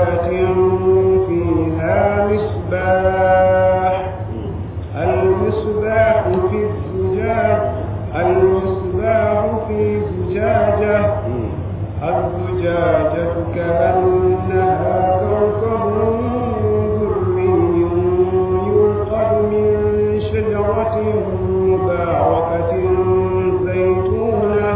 زجاجة فيها مصباح المصباح في الزجاج المصباح في زجاجة الزجاجة كأنها كوكب دري يوقد من شجرة مباركة زيتونة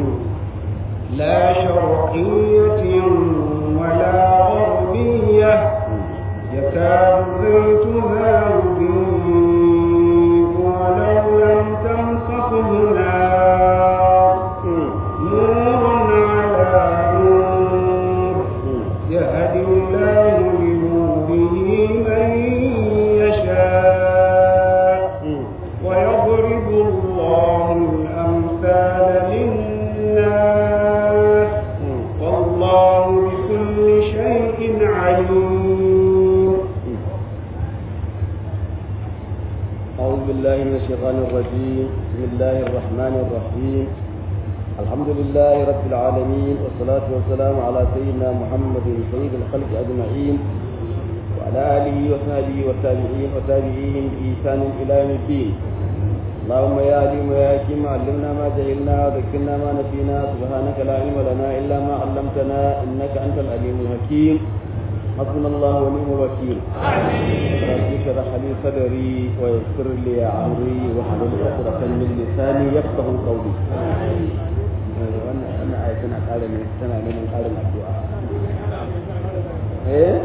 لا شرقية ولا غربية يكاد زيتها يضيء ولو لم تمسسه نار نور على نور يهدي الله لنوره من يشاء ويضرب الله الأمثال للناس والله بكل شيء عليم أعوذ بالله من الشيطان الرجيم بسم الله الرحمن الرحيم الحمد لله رب العالمين والصلاة والسلام على سيدنا محمد سيد الخلق أجمعين وعلى آله وصحبه والتابعين وتابعيهم بإحسان إلى يوم الدين اللهم يا عليم ويا حكيم علمنا ما جهلنا وذكرنا ما نسينا سبحانك لا علم لنا إلا ما علمتنا إنك أنت العليم الحكيم حسبنا الله ونعم الوكيل رب اشرح لي صدري ويسر لي امري واحلل عقدة من لساني يفقه قولي wannan wannan aya tana ƙara ne tana neman ƙarin addu'a eh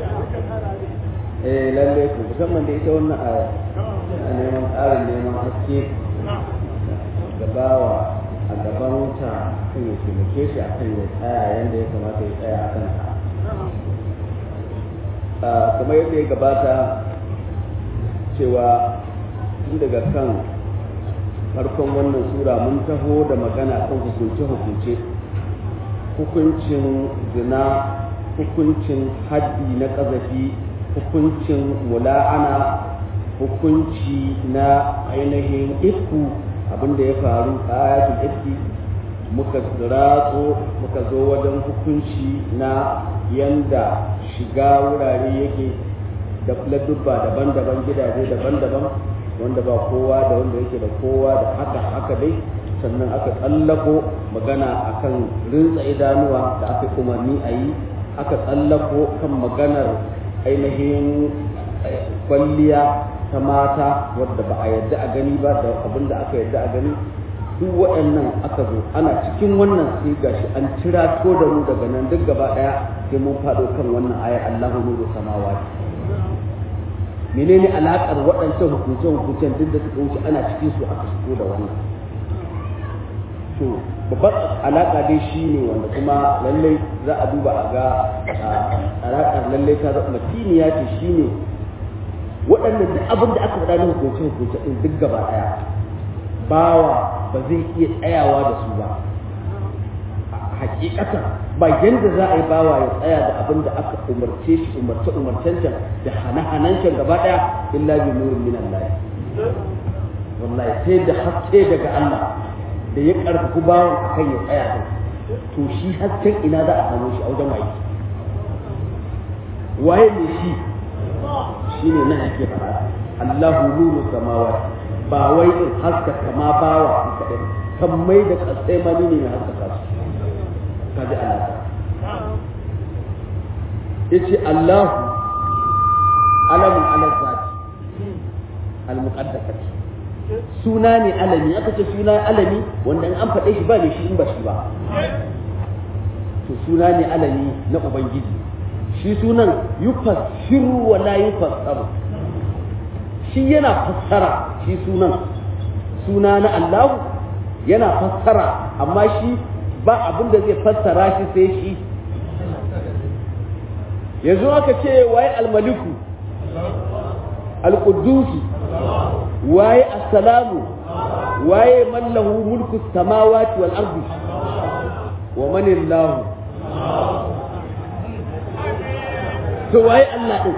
eh lalle ku musamman da ita wannan aya tana neman ƙarin neman haske gabawa a gaban ta kan ya taimake shi akan ya tsaya yanda ya kamata ya tsaya a kansa kamar yadda ya gabata cewa tun daga kan farkon wannan sura mun taho da magana kan hukunce-hukunce hukuncin zina hukuncin haddi na ƙazafi hukuncin mula'ana hukunci na ainihin ifku abinda ya faru a ayatul ifki muka ratso muka zo wajen hukunci na yanda shiga wurare yake da ladubba daban-daban gidaje daban-daban wanda ba kowa da wanda yake da kowa da haka haka dai sannan aka tsallako magana akan rintsa idanuwa da aka umarni a yi aka tsallako kan maganar ainihin kwalliya ta mata wadda ba a yadda a gani ba da abin da aka yadda a gani duk waɗannan aka zo ana cikin wannan sai gashi an cira to da mu daga nan duk gaba ɗaya sai mun faɗo kan wannan ayar Allahu nuru samawati menene alaƙar waɗancan hukunce hukuncen duk da suka wuce ana cikin su aka shigo da wannan to babbar alaƙa dai shi ne wanda kuma lallai za a duba a ga alaƙar lallai ta zama matiniya ce shi ne waɗannan duk abin da aka faɗa na hukunce hukunce ɗin duk gaba ɗaya bawa ba zai iya tsayawa da su ba hakikatan ba yanda za a yi bawa ya tsaya da abin da aka umarce shi umarce umarcen can da hana-hanan can gaba daya illa bi nurin min Allah wallahi sai da haske daga Allah da ya karfafi bawan akan ya tsaya da to shi hasken ina za a samu shi a wajen waye waye ne shi shine nan ake fara Allahu nuru samawati ba wai in haskaka ma bawa in kaɗai kan mai da kasai mani ne mai haskaka su kaji Allah ya ce Allah alamun ala zati al-muqaddasati suna ne alami aka ce suna alami wanda in an faɗe shi ba ne shi in ba shi ba to suna ne alami na ubangiji shi sunan yufassiru wa la yufassaru shi yana fassara shi sunan suna na Allah yana fassara amma shi ba abin da zai fassara shi sai shi yanzu aka ce waye almaliku alqudusi waye assalamu waye man lahu mulku samawati wal ardi wa man illahu to waye Allah din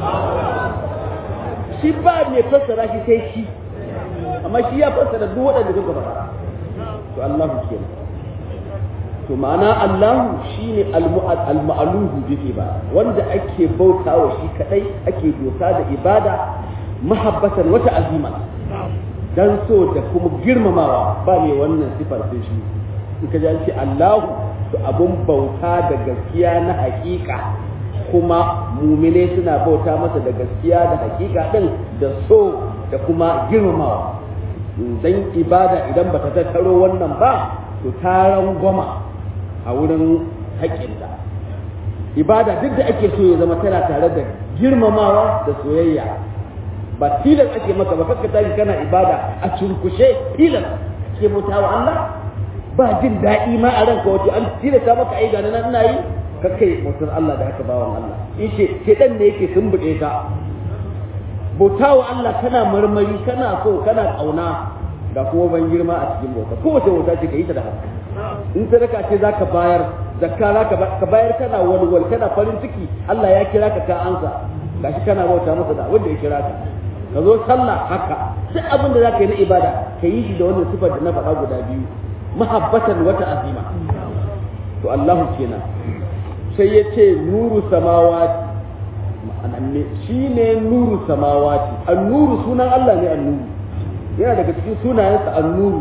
shi ba mai fassara shi sai shi amma shi ya fassara duk waɗanda suka faɗa to Allah kenan to ma'ana Allahu shine al-ma'aluhu bi ba wanda ake bautawa shi kadai ake dosa da ibada mahabbatan wata azima dan so da kuma girmamawa ba ne wannan sifar sai shi in ka ji Allahu to abun bauta da gaskiya na hakika kuma mumine suna bauta masa da gaskiya da hakika din da so da kuma girmamawa dan ibada idan bata tattaro wannan ba to ta rangwama a wurin haƙƙinta ibada duk da ake so ya zama tana tare da girmamawa da soyayya ba tilas ake maka ba kakka tashi kana ibada a cunkushe tilas ke bauta wa Allah ba jin daɗi ma a ranka wato an tilasta maka ai gani nan ina yi kakkai bautar Allah da haka bawan Allah in ce shedan ne yake tumbuɗe ka bauta wa Allah kana marmari kana so kana ƙauna ga kuma ban girma a cikin bauta kowace bauta ce ka yi ta da haka in sadaka ce za ka bayar zakka za ka bayar kana walwal kana farin ciki Allah ya kira ka ka ansa gashi kana bauta masa da wanda ya kira ka ka zo sallah haka duk abin da za ka yi na ibada ka yi shi da wannan sifar da na faɗa guda biyu mahabbatan wata azima to Allahu kenan sai ya ce nuru samawati ma'ananne shi ne nuru samawati annuru sunan Allah ne annuru yana daga cikin sunayensa annuru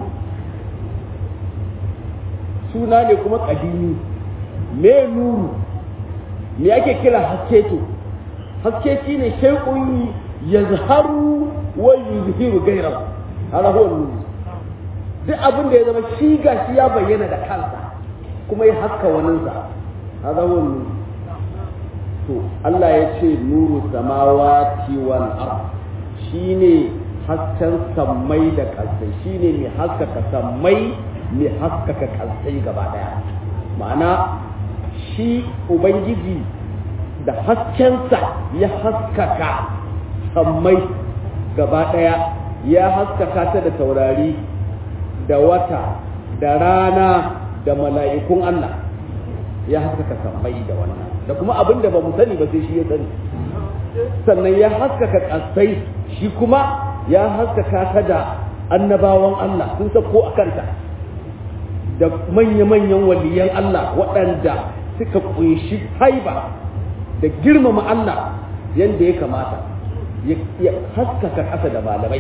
suna ne kuma kadimi me nuru me ake kira haske to haske shi ne shay'un yazharu wa yuzhiru ghayrahu hada huwa nuru duk abin da ya zama shi gashi ya bayyana da kansa kuma ya haska waninsa hada huwa nuru to Allah ya ce nuru samawati wal ard shine hasken sammai da kasai shine mai haskaka sammai mai haskaka kasai gaba daya ma'ana shi ubangiji da haskensa ya haskaka sammai gaba daya ya haskaka ta da taurari da wata da rana da mala'ikun Allah ya haskaka sammai da wannan da kuma abin da ba mu sani ba sai shi ya sani sannan ya haskaka kasai shi kuma ya haskaka ta da annabawan Allah sun sako a kanta da manya-manyan waliyan Allah waɗanda suka kunshi haiba da girmama Allah yadda ya kamata ya haskaka ƙasa da malamai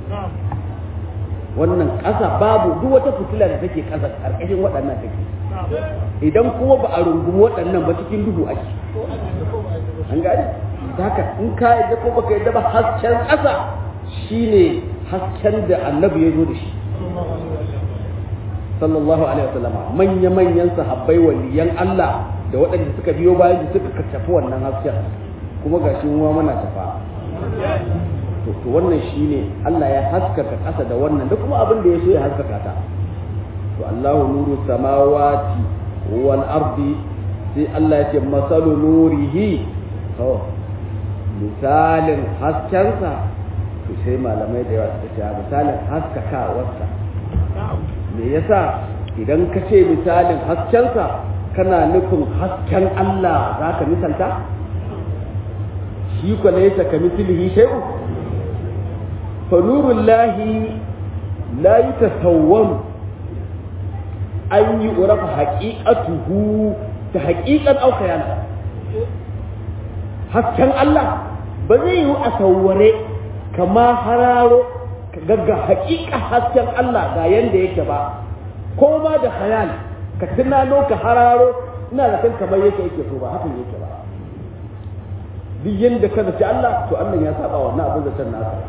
wannan ƙasa babu duk wata fitila da take ƙasa ƙarƙashin waɗannan take idan kuma ba a rungumi waɗannan ba cikin duhu ake an gani da haka in ka yadda ko baka yadda ba hasken ƙasa shine hasken da annabi ya zo da shi sallallahu alaihi wasallam manya manyan sahabbai waliyan Allah da waɗanda suka biyo bayan suka kacafi wannan hasken kuma gashi mu muna tafa to to wannan shine Allah ya haskaka ƙasa da wannan da kuma abin da ya so ya haskaka ta to Allahu nuru samawati wal ardi sai Allah ya ce masalu nurihi to misalin haskensa to sai malamai da yawa suka ce misalin haskakawarsa me yasa idan ka ce misalin haskensa kana nufin hasken Allah za ka misalta shi ko laysa ka mislihi shay'un fa nurullahi la yatasawwaru an yi urafa haqiqatuhu ta haqiqan aw khayana hasken Allah ba zai yi a sawware kama hararo gagga haƙiƙa hasken Allah ga yanda yake ba ko ma da khayal ka tunano ka hararo ina da kan kamar yake yake so ba hakan yake ba duk yanda ka zaci Allah to Allah ya saba wannan abin da can nasa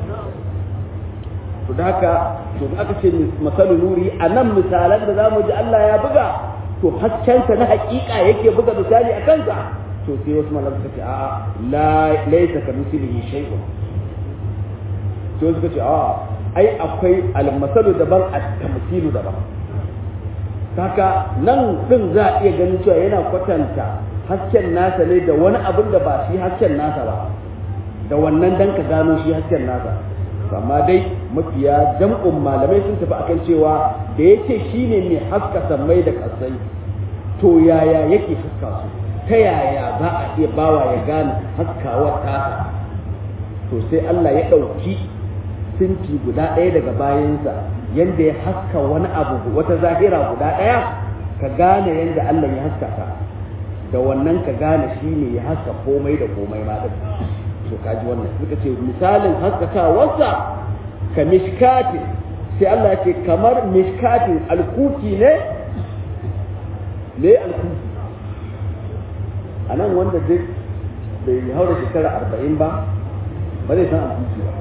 to da haka to aka ce masalu nuri a nan misalan da zamu ji Allah ya buga to haskensa na haƙiƙa yake buga misali a kansa to sai wasu malam suka ce a'a la laysa ka mislihi shay'un sai suka ce a'a ai akwai almasalu daban at-tamthilu daban kaka nan din za a iya ganin cewa yana kwatanta hasken nasa ne da wani abin da ba shi hasken nasa ba da wannan dan ka gano shi hasken nasa amma dai mafiya jam'un malamai sun tafi akan cewa da yake shine mai haska sammai da kasai to yaya yake haska su ta yaya za a iya bawa ya gane haskawar tasa to sai Allah ya ɗauki sinti guda ɗaya daga bayansa yadda ya haska wani abu wata zahira guda ɗaya ka gane yadda Allah ya haskaka da wannan ka gane shi ne ya haska komai da komai ma din to kaji wannan suka ce misalin haskakawarsa ka mishkati sai Allah ya ce kamar mishkatin alkuki ne me alkuki a nan wanda duk bai haura shekara arba'in ba ba zai san alkuki ba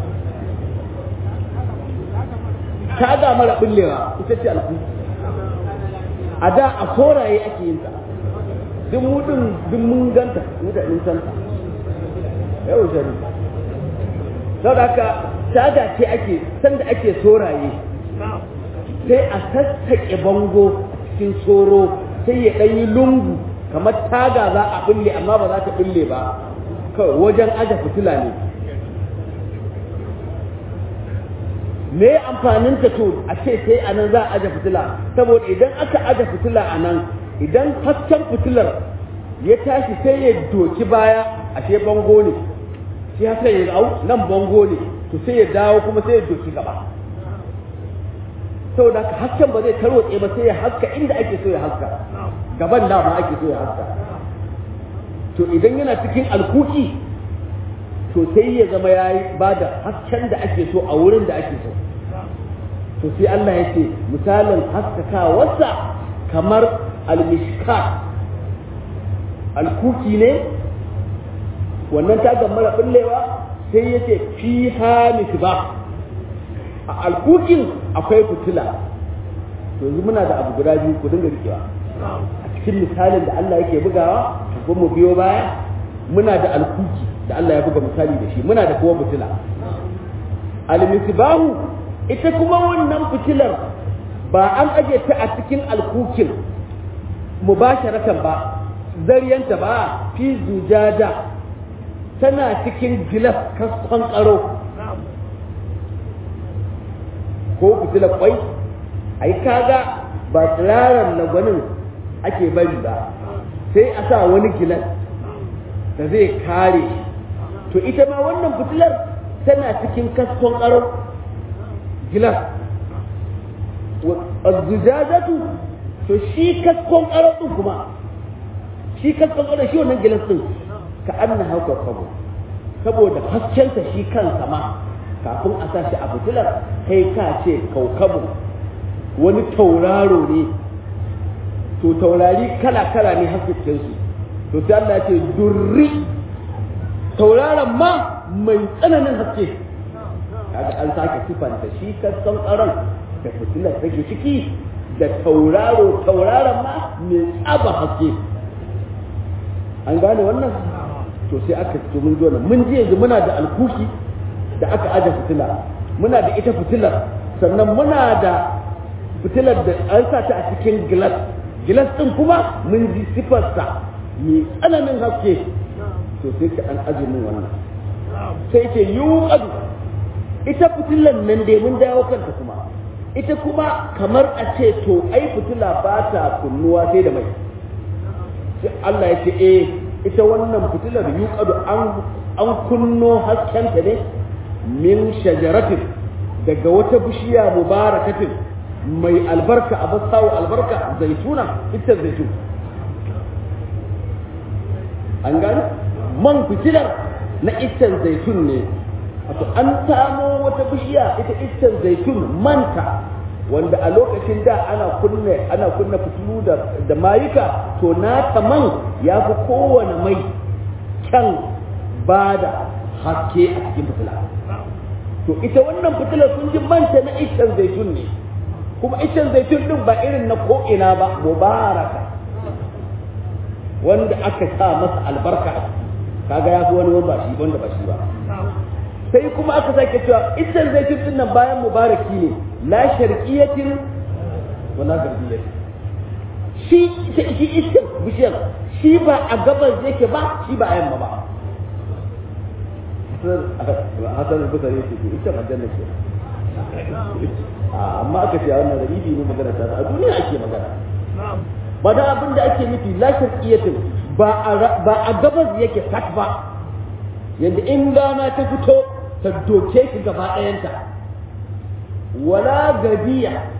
taga mara bullewa ita ce alkuki a da a koraye ake yin ta duk mudin duk mun ganta mutanen santa yau shari saboda haka taga ce ake sanda ake soraye sai a sassaƙe bango cikin soro sai ya ɗanyi lungu kamar taga za a bulle amma ba za ta bulle ba kawai wajen aje fitila ne me amfanin ta to a ce sai a nan za a aje fitila saboda idan aka aje fitila a nan idan hasken fitilar ya tashi sai ya doki baya ashe bango ne shi haka ya au nan bango ne to sai ya dawo kuma sai ya doki gaba saboda haka hasken ba zai tarwatse ba sai ya haska inda ake so ya haska gaban da ma ake so ya haska to idan yana cikin alkuki to sai ya zama ya yi ba da hasken da ake so a wurin da ake so to sai Allah ya ce misalin haskakawarsa kamar almishka alkuki ne wannan ta mara bullewa sai ya ce fi ba a alkukin akwai fitila to yanzu muna da abu guda biyu ku dinga rikewa a cikin misalin da Allah yake bugawa ko mu biyo baya muna da alkuki da Allah ya buga misali da shi muna da kuma fitila almisbahu ita kuma wannan fitilar ba an aje ta a cikin alkukin mubasharatan ba zariyanta ba fi zujada tana cikin gilas kaskon karo ko fitilar kwai ai kaga ba tsiraran lagwanin ake bari ba sai a sa wani gilas da zai kare to ita ma wannan fitilar tana cikin kaskon karo gilas azzujajatu to shi kaskon karo din kuma shi kaskon karo shi wannan gilas din ka anna hauka kabo saboda haskensa shi kansa ma kafin a sa shi a fitilar kai ka ce kaukabu wani tauraro ne to taurari kala-kala ne haskensu to sai Allah ya ce durri tauraron ma mai tsananin haske kaga an sake sifanta shi kasan tsaron da fitilar take ciki da tauraro tauraron ma mai tsaba haske an gane wannan to sai aka ce mun zo mun ji yanzu muna da alkuki da aka aje fitila muna da ita fitilar sannan muna da fitilar da an sa ta a cikin gilas gilas din kuma mun ji sifarsa mai tsananin haske to sai ka an aje min wannan sai ce yuqadu ita fitilan nan dai mun dawo kanta kuma ita kuma kamar a ce to ai fitila ba ta kunnuwa sai da mai sai Allah ya ce eh ita wannan fitilar yuqadu an an kunno haskenta ne min shajaratin daga wata bishiya mubarakatin mai albarka a basawo albarka zaituna ita zaitun an gani man fitilar na iccen zaitun ne wato an samo wata bishiya ita iccen zaitun manta wanda a lokacin da ana kunna ana kunna fitilu da, da mayuka to nata man ya fi kowane mai kyan bada haske a cikin fitila to ita wannan fitilar sun ji manta na iccen zaitun ne kuma iccen zaitun din ba irin na ko'ina ba mubaraka wanda aka sa masa albarka kaga ya fi wani wanda ba shi wanda ba shi ba sai kuma aka sake cewa iccen zaitun din nan bayan mubaraki ne la sharqiyatin wala garbiyatin shi shi iccen bishiyar shi ba a gabas yake ba shi ba a yamma ba hasan al-basri yake ce ita aljanna ce amma aka ce wannan rabibi ne magana ta a duniya ake magana ba da abin da ake nufi la sharqiyatin ba a ba a gabas yake sak ba yanda in rana ta fito ta doke shi gaba ɗayanta wala gabiya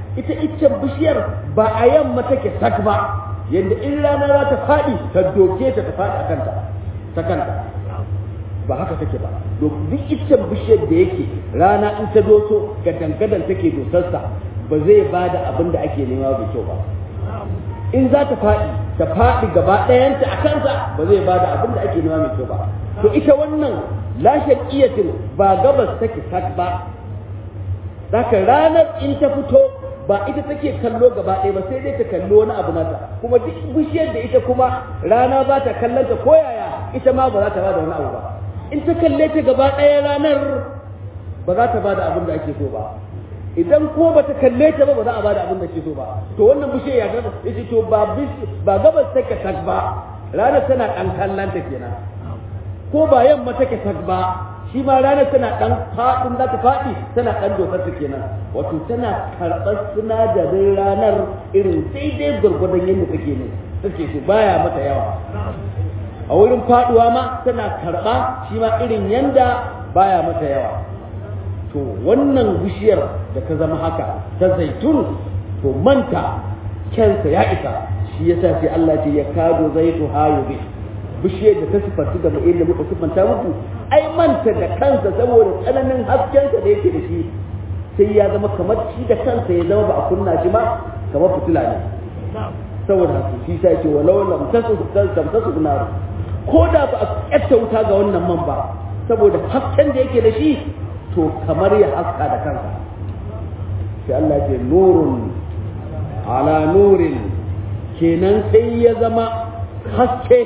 ita iccen bishiyar ba a yamma take sak ba yadda in rana za ta faɗi ta doke ta ta faɗi a kanta ta kanta ba haka take ba duk iccen bishiyar da yake rana in ta doso ga dangadan take dosarsa ba zai ba da abin da ake nema da kyau ba in za ta faɗi ta faɗi gaba ɗayanta a kansa ba zai ba da abin da ake nema mai kyau ba to ita wannan lashe iyatin ba gabas take sak ba Daka ranar in ta fito ba ita take kallo gaba ɗaya ba sai dai ta kallo wani abu nata kuma duk bishiyar da ita kuma rana ba ta kallon ta ko yaya ita ma ba za ta ba da wani abu ba in ta kalle ta gaba ɗaya ranar ba za ta ba da abin da ake so ba idan ko ba ta kalle ta ba ba za a ba da abin da ke so ba to wannan bishiyar ya ga yace to ba ba gabas take sak ba ranar tana ɗan kallon ta kenan ko ba yamma take sak ba shi ma ranar tana ɗan faɗin za ta faɗi tana ɗan dokar ta kenan wato tana karɓar sinadarin ranar irin daidai gwargwadon yadda take ne take so baya mata yawa a wurin faɗuwa ma tana karɓa shi ma irin yanda baya mata yawa to wannan bishiyar da ta zama haka ta zaitun to manta kyansa ya isa shi yasa sai Allah ce ya kado zaitu hayu bi bishiyar da ta sifantu da mu'in da muka sifanta muku ai manta da kansa saboda tsananin haskensa da yake da shi sai ya zama kamar shi da kansa ya zama ba a kunna shi ma kamar fitila ne saboda haka shi sai ce walau lam tasu tasu nar ko da ba a kyatta wuta ga wannan man ba saboda hasken da yake da shi to kamar ya haska da kansa sai Allah ce nurun ala nurin kenan sai ya zama haske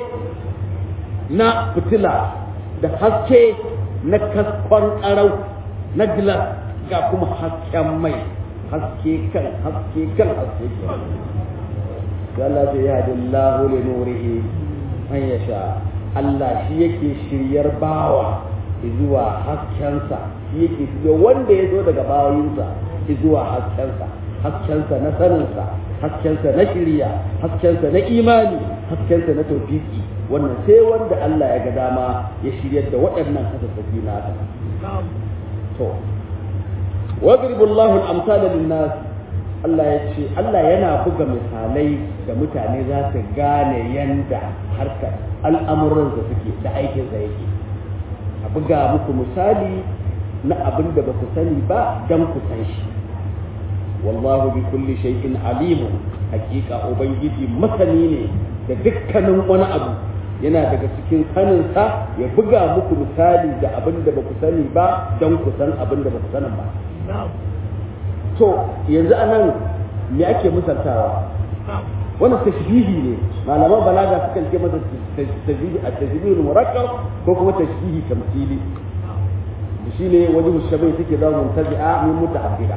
na fitila da haske na kaskon ƙarau na gilas ga kuma hasken mai haske kan haske kan haske kan Allah zai yadi Allah li nurihi an yasha Allah shi yake shiryar bawa zuwa haskensa shi yake shirya wanda ya zo daga bawayinsa zuwa haskensa haskensa na saninsa haskensa na shirya haskensa na imani haskensa na tawfiki wannan sai wanda Allah ya ga dama ya shiryar da waɗannan hasassafi nasa to wadribu Allahu al-amsala lin-nas Allah ya ce Allah yana buga misalai da mutane za su gane yanda harkar al'amuran da suke da aikin da yake a buga muku misali na abin da ba ku sani ba don ku san shi wallahu bi kulli shay'in alimun hakika ubangiji masani ne da dukkanin wani abu yana daga cikin saninsa ya buga muku misali da abin da ba ku sani ba don ku san abin da ba ku sanin ba to yanzu anan me ake misaltawa wannan tashbihi ne malaman balaga sukan ce masa tashbihi a tashbihi murakkab ko kuma tashbihi tamthili shine wajen shabai take zama muntazi'a min muta'abbida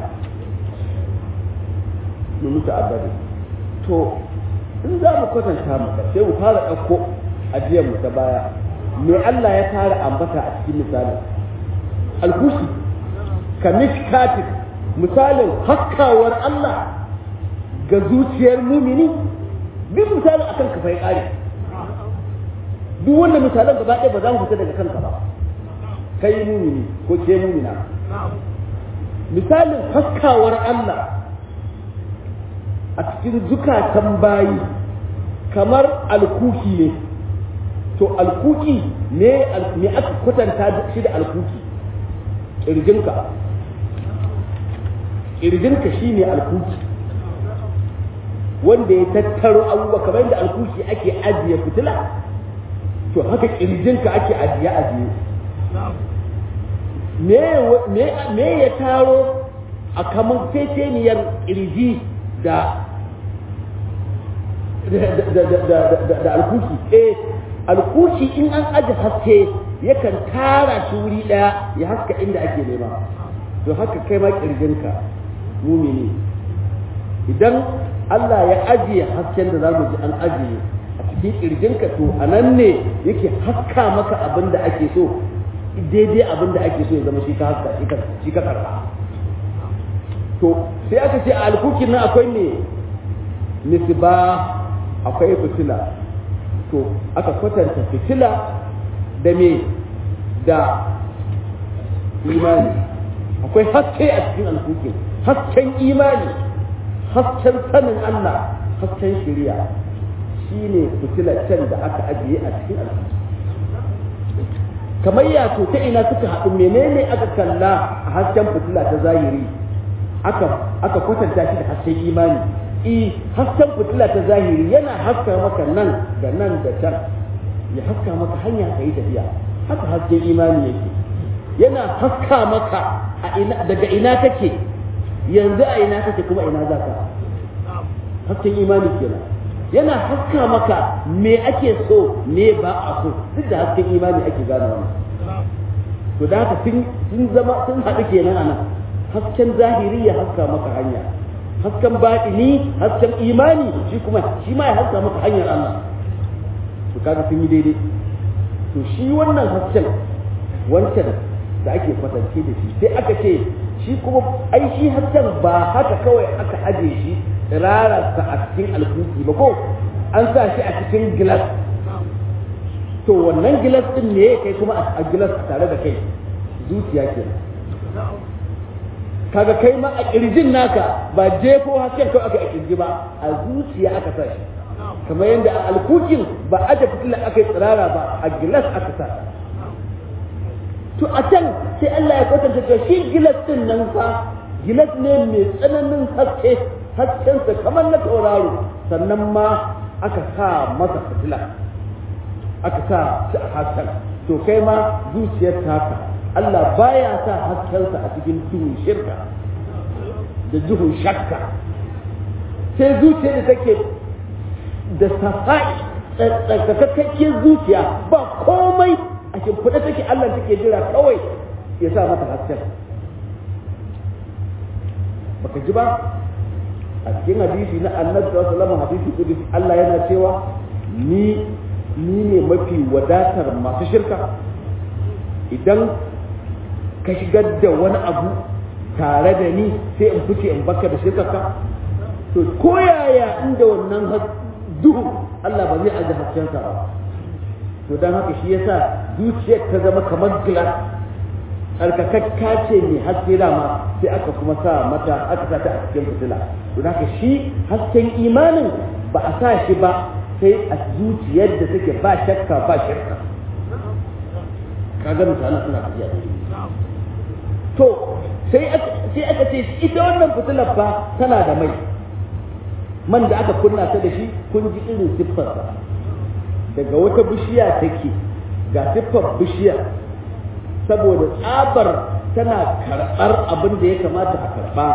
min muta'abbida to in za mu kwatanta maka sai mu fara ɗauko ajiyar mu ta baya me Allah ya fara ambata a cikin misalin alkushi ka mishkatin misalin haskawar Allah ga zuciyar mumini duk misalin akan ka ya kare duk wanda misalan gaba ɗaya ba za mu fita daga kanka ba kai mumini ko ke mumina misalin haskawar Allah a cikin zukatan bayi kamar alkuki ne to alkuki ne me aka kwatanta shi da alkuki ƙirjinka ƙirjinka shi ne alkuki wanda ya tattaro abubuwa kamar yadda alkuki ake ajiye fitila to haka ƙirjinka ake ajiye ajiye me ya taro a kamar teteniyar ƙirji da da alkuki eh alkuki in an aji haske yakan tara shi wuri daya ya haska inda ake nema to haka kai ma kirjinka mumini idan Allah ya ajiye hasken da zamu ji an ajiye a cikin kirjinka to anan ne yake haska maka abin da ake so daidai abin da ake so ya zama shi ka haska shi ka karba to sai aka ce a alkukin nan akwai ne nisba akwai fitila to aka kwatanta fitila da me da imani akwai haske a cikin alkukin hasken imani hasken sanin Allah hasken shari'a shine fitilar can da aka ajiye a cikin aljihu kamar ya to ta ina suka haɗu menene aka kalla a hasken fitila ta zahiri aka aka kwatanta shi da hasken imani i hasken fitila ta zahiri yana haska maka nan da nan da can ya haska maka hanya ka yi tafiya haka hasken imani yake yana haska maka a ina daga ina kake yanzu a ina kake kuma ina za ka hasken imani kenan yana haska maka me ake so me ba a so duk da hasken imani ake gane wannan to da haka sun zama sun haɗu kenan a nan hasken zahiri ya haska maka hanya hasken baɗini hasken imani shi kuma shi ma ya haska maka hanyar Allah to kaga sun yi daidai to shi wannan hasken wancan da ake kwatance da shi sai aka ce shi kuma ai shi hasken ba haka kawai aka aje shi rararsa a cikin alkuki ba ko an sa shi a cikin gilas to wannan gilas din ne kai kuma a gilas tare da kai zuciya ke kaga kai ma a kirjin naka ba jefo hasken kawai aka a kirji ba a zuciya aka sa shi kamar yadda a alkukin ba aje fitilar aka yi tsirara ba a gilas aka sa to a can sai Allah ya kwatanta cewa shi gilas din nan fa gilas ne mai tsananin haske haskensa kamar na tauraro sannan ma aka sa masa fitila aka sa shi a hasken to kai ma zuciyar taka Allah baya sa haskensa a cikin duhun shirka da duhun shakka sai zuciyar da take da safa'i tsarkakakkiyar zuciya ba komai a shimfiɗa take Allah take jira kawai ya sa mata hasken baka ji ba a cikin hadisi na annabi sallallahu alaihi wasallam hadisi kudus Allah yana cewa ni ni ne mafi wadatar masu shirka idan ka shigar da wani abu tare da ni sai in fice in baka da shirkarka to ko yaya inda wannan duhu Allah ba zai aje haskensa ba to dan haka shi yasa zuciyar ta zama kamar glass tsarkakakka ce mai haske dama sai aka kuma sa mata aka sa ta a cikin fitila to haka shi hasken imanin ba a sa shi ba sai a zuciyar da take ba shakka ba shakka kaga misalan suna tafiya to sai sai aka ce ita wannan fitilar fa tana da mai man da aka kunna ta da shi kun ji irin siffarsa daga wata bishiya take ga siffar bishiyar saboda tsabar tana karɓar abin da ya kamata a karɓa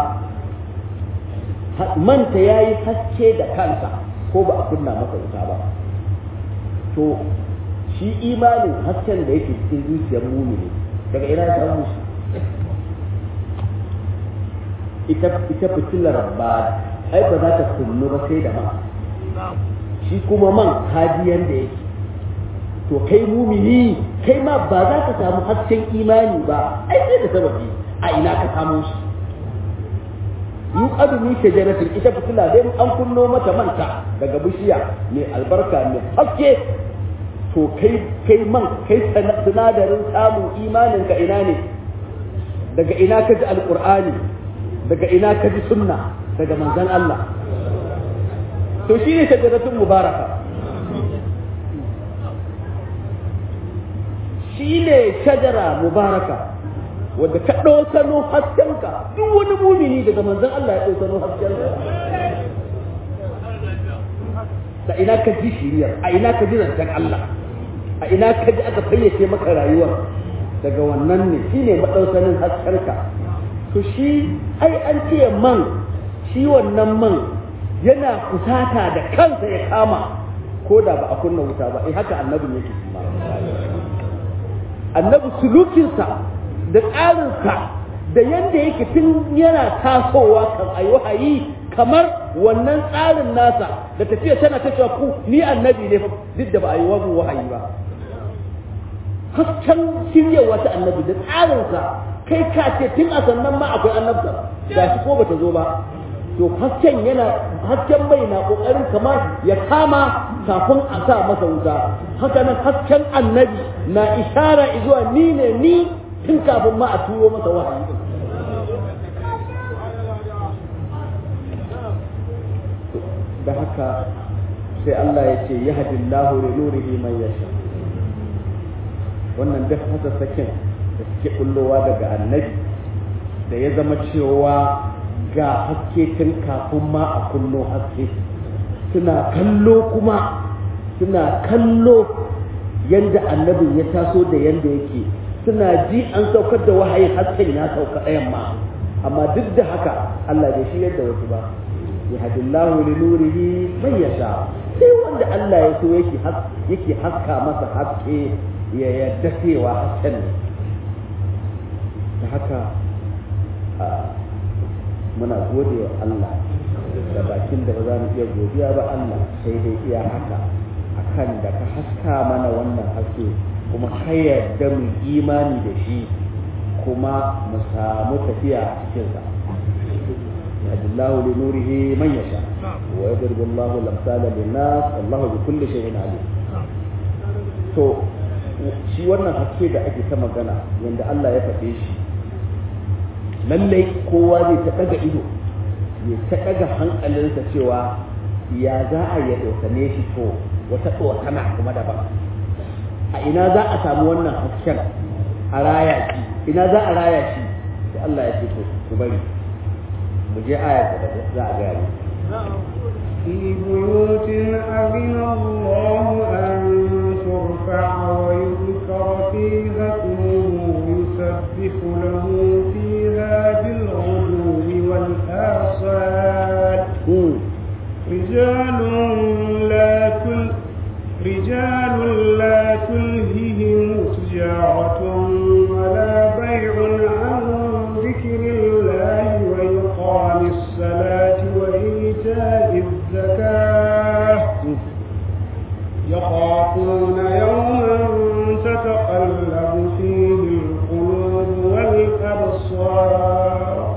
manta ya yi haske da kansa ko ba a kunna masa wuta ba to shi imanin hasken da yake cikin zuciyar mumini daga ina ya samu shi ita ita fitilar ba ai ba za ta kunnu ba sai da man shi kuma man hadiyan da yake to kai mumini kai ma ba za ka samu hasken imani ba ai sai da sababi a ina ka samu shi yu adumi shajaratin ita fitila dai an kunno mata manta daga bishiya mai albarka mai haske to kai kai man kai sinadarin samun imanin ka ina ne daga ina ka ji alqur'ani daga ina ka ji sunna daga manzon Allah to shine shajaratun mubaraka shi ne shajara mubaraka wadda ka ɗaukano haskenka duk wani mumini daga manzon Allah ya ɗaukano haskenka da ina ka ji shiriyar a ina ka ji zancen Allah a ina ka ji aka fayyace maka rayuwar daga wannan ne shi ne maɗaukanin haskenka to shi ai an ce man shi wannan man yana kusata da kansa ya kama ko da ba a kunna wuta ba eh haka annabin yake shi annabi sulukinsa da tsarinsa da yadda yake tun yana tasowa kan ayi wahayi kamar wannan tsarin nasa da tafiya tana ta cewa ku ni annabi ne duk da ba a yi wa wahayi ba hasken shiryawa ta annabi da tsarinsa kai ka ce tun a sannan ma akwai annabta ga shi ko bata zo ba to hasken yana hasken mai na kokarin kamar ya kama kafin a sa masa wuta haka nan hasken annabi na ishara zuwa ni ne ni tun kafin ma a turo masa wahayi da haka sai Allah ya ce yahdillahu li nurihi man yasha wannan duk hasassakin da suke kullowa daga annabi da ya zama cewa ga haske tun kafin ma a kullo haske suna kallo kuma suna kallo yadda annabin ya taso da yadda yake suna ji an saukar da wahayi hasken ya sauka ɗayan ma amma duk da haka Allah bai shi yadda wasu ba ya hadillahu li nurihi man yasha sai wanda Allah ya so yake yake haska masa haske ya yadda cewa hasken ne da haka muna gode wa Allah da bakin da ba za mu iya godiya ba Allah sai dai iya haka akan da ka haska mana wannan haske kuma ka yarda mu imani da shi kuma mu samu tafiya a cikinsa yadullahu li nurihi man yasha wa yadribu Allahu al-amsala lin-nas wallahu bi kulli shay'in alim to shi wannan haske da ake ta magana yanda Allah ya faɗe shi lallai kowa zai ta ɗaga ido ya ta ɗaga hankalinsa cewa ya za a ya ɗaukane shi to wata ɗaukana kuma daban a ina za a samu wannan hasken a raya shi ina za a raya shi sai Allah ya ce to ku bari mu je aya da za a gaya في بيوت أذن الله أن ترفع ويذكر فيها اسمه يسبح له فيها بالغدو والآصال رجال لا تل رجال لا تلههم تجارة ولا بيع عن ذكر الله وإقام الصلاة وإيتاء الزكاة يخافون يوما تتقلب فيه القلوب والأبصار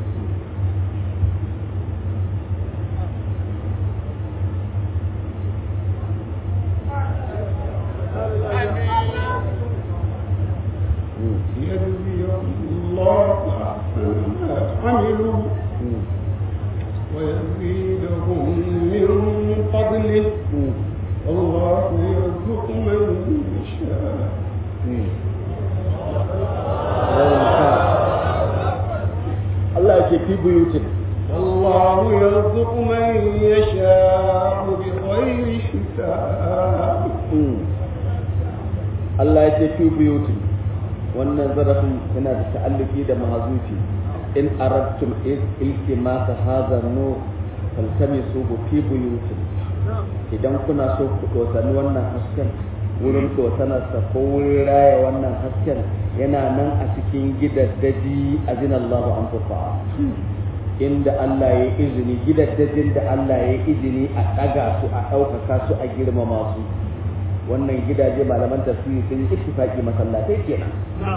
ليجزي الله ما عملوا ويزيدهم من فضله والله يرزق من يشاء Allah ya ce fi buyutin والله يرزق من يشاء بغير حساب Allah ya ce fi buyutin wannan zarafin yana da ta'alluki da mahazufi in aradtum iltimasa hadha nur faltamisu fi buyutin idan kuna so ku dosani wannan hasken wurin dosanarsa ko wurin raya wannan hasken yana nan a cikin gidaddaji azin Allah an tufa inda Allah ya izini gidaddajin da Allah ya izini a ɗaga su a ɗaukaka su a girmama su wannan gidaje malaman tafsiri sun yi ittifaqi masallatai kenan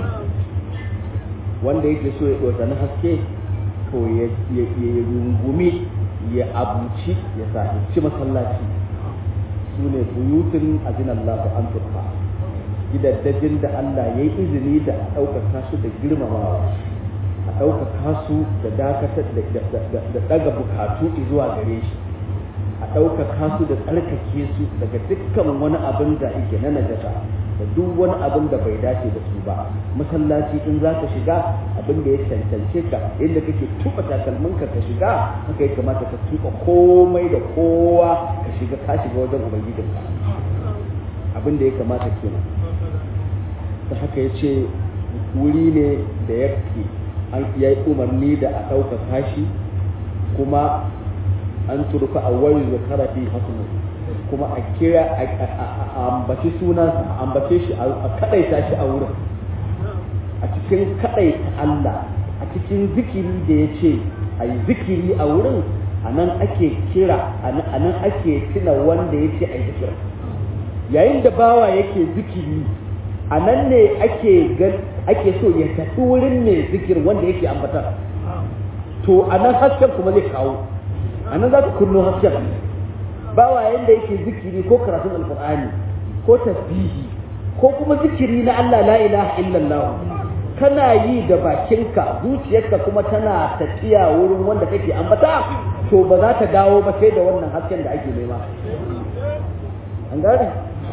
wanda yake so ya dosani haske to ya rungumi ya abuci ya sahici masallaci su ne buyutun azinallahu an turfa gidaddajin da Allah ya yi izini da a ɗaukaka su da girmamawa a ɗaukaka su da dakatar da ɗaga bukatu zuwa gare shi a ɗaukaka su da tsarkake su daga dukkan wani abin da yake na najasa da duk wani abin da bai dace da su ba masallaci in za ka shiga abin da ya cancance ka inda kake tuba takalminka ka shiga haka ya kamata ka tuba komai da kowa ka shiga ka shiga wajen ubangijinka abin da ya kamata kenan ta haka ya ce wuri ne da yake an ya yi umarni da a ɗaukaka shi kuma an turfa a wani zakara fi hasmu kuma a kira a ambaci sunansa a ambace shi a kadaita shi a wurin a cikin kadaita Allah a cikin zikiri da ya ce a yi zikiri a wurin a nan ake kira a nan ake tuna wanda ya ce a yi zikiri yayin da bawa yake zikiri a nan ne ake ake so ya tafi wurin mai zikir wanda yake ambata to a nan hasken kuma zai kawo a nan za ka kunno hasken bawa yanda yake zikiri ko karatun alkur'ani ko tasbihi ko kuma zikiri na Allah la ilaha illallah kana yi da bakinka zuciyarka kuma tana tafiya wurin wanda kake ambata to to ba za ta dawo ba sai da wannan hasken da ake nema an gane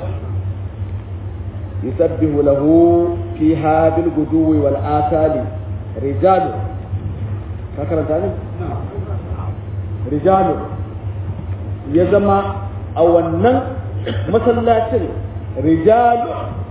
yusabbihu lahu fiha bil guduwi wal asali rijalu ka karanta ne rijalu ya zama a wannan masallacin rijalu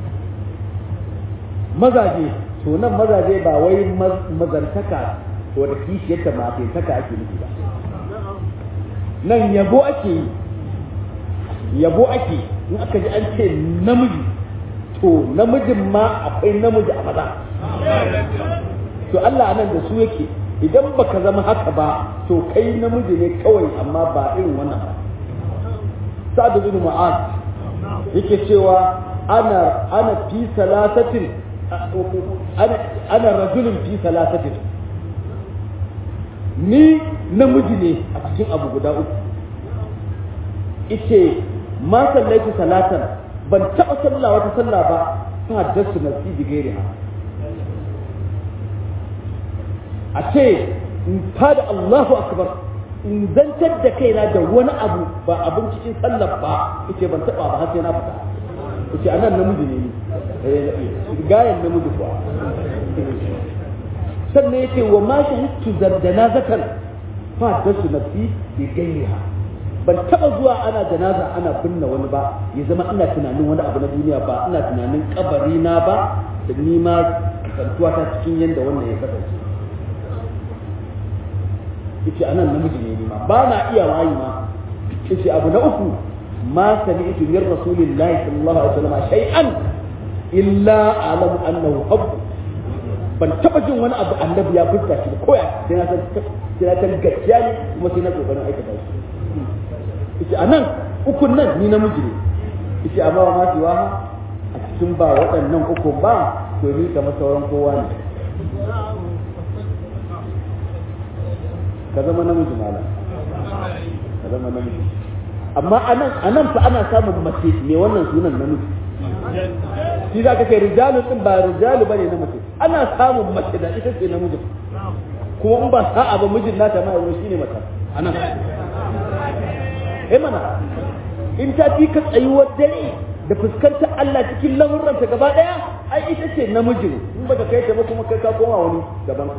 mazaje to nan mazaje ba wai mazantaka ko da kishiyarta mataka ake nufi ba nan yabo ake yi yabo ake in aka ji an ce namiji to namijin ma akwai namiji a maza to Allah nan da su yake idan baka zama haka ba to kai namiji ne kawai amma ba irin wannan ba sa'ad bin mu'az yake cewa ana ana fi salasatin ana ana rajulun fi salasatin ni namiji ne a cikin abu guda uku ice ma sallaitu salatan ban taɓa sallah wata sallah ba ta haddasu nafsi bi gairiha a ce in fada Allahu akbar in zantar da kaina da wani abu ba abin cikin sallar ba yace ban taɓa ba har sai na fita yace anan namiji ne gayan namiji kuwa sannan yake wa ma shahidtu janazatan fa dasu nafsi bi gairiha ban taba zuwa ana janaza ana binne wani ba ya zama ina tunanin wani abu na duniya ba ina tunanin kabari na ba da ni ma kasantuwa ta cikin yanda wannan ya kasance yace anan namiji ne ni ma ba na iya wayi ma yace abu na uku ma sami'tu min rasulillahi sallallahu alaihi wasallam shay'an illa a'lamu annahu haqq ban taba jin wani abu annabi ya fuska shi ko ya sai na san sai na san gaskiya ne kuma sai na kokarin aikata shi yace anan ukun nan ni namiji ne yace amma wa ma siwa a cikin ba waɗannan ukun ba to ni kamar sauran kowa ne ka zama namiji malam ka zama namiji amma anan anan fa ana samun mace mai wannan sunan namiji shi za ka kai rijalu din ba rijalu bane na mace ana samun mace da ita ce namiji kuma in ba sa'a ba mijin nata ma yanzu shine mata anan eh mana in ta fi ka tsayuwar dare da fuskantar Allah cikin lamurranta gaba daya ai ita ce namijin in baka kai ta ba kuma kai ka koma wani daban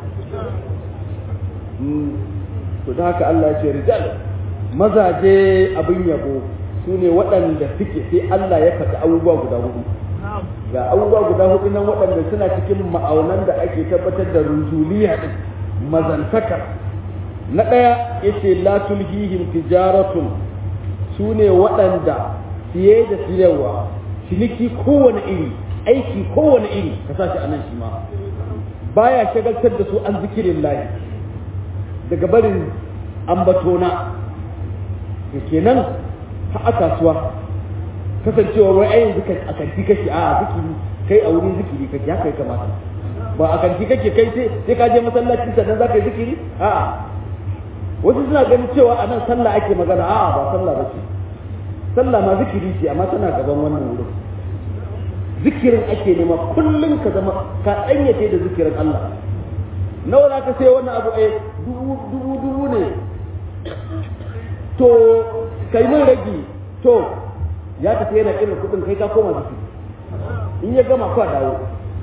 to da haka Allah ya ce rijal mazaje abin yabo su ne waɗanda suke sai Allah ya faɗi abubuwa guda hudu ga abubuwa guda hudu nan waɗanda suna cikin ma'aunan da ake tabbatar da rujuliya din mazantaka na ɗaya yace la tulhihim tijaratun su ne waɗanda siye da siyarwa ciniki kowane iri aiki kowane iri ka sa shi a nan shi ma baya shagaltar da su an zikirin layi daga barin ambatona da kenan ha a kasuwa kasancewa wai ai yanzu a kanti kake a zikiri kai a wurin zikiri kake haka ya kamata ba a kanti kake kai sai sai ka je masallaci sannan za ka yi zikiri a'a wasu suna ganin cewa a nan sallah ake magana a'a ba sallah ba ce sallah ma zikiri ce amma tana gaban wannan wurin zikirin ake nema kullum ka zama ka danyace da zikirin Allah nawa za ka sai wannan abu eh dubu dubu dubu ne to kai mun ragi to ya tafi yana irin kudin kai ka koma zikiri in ya gama kwa dawo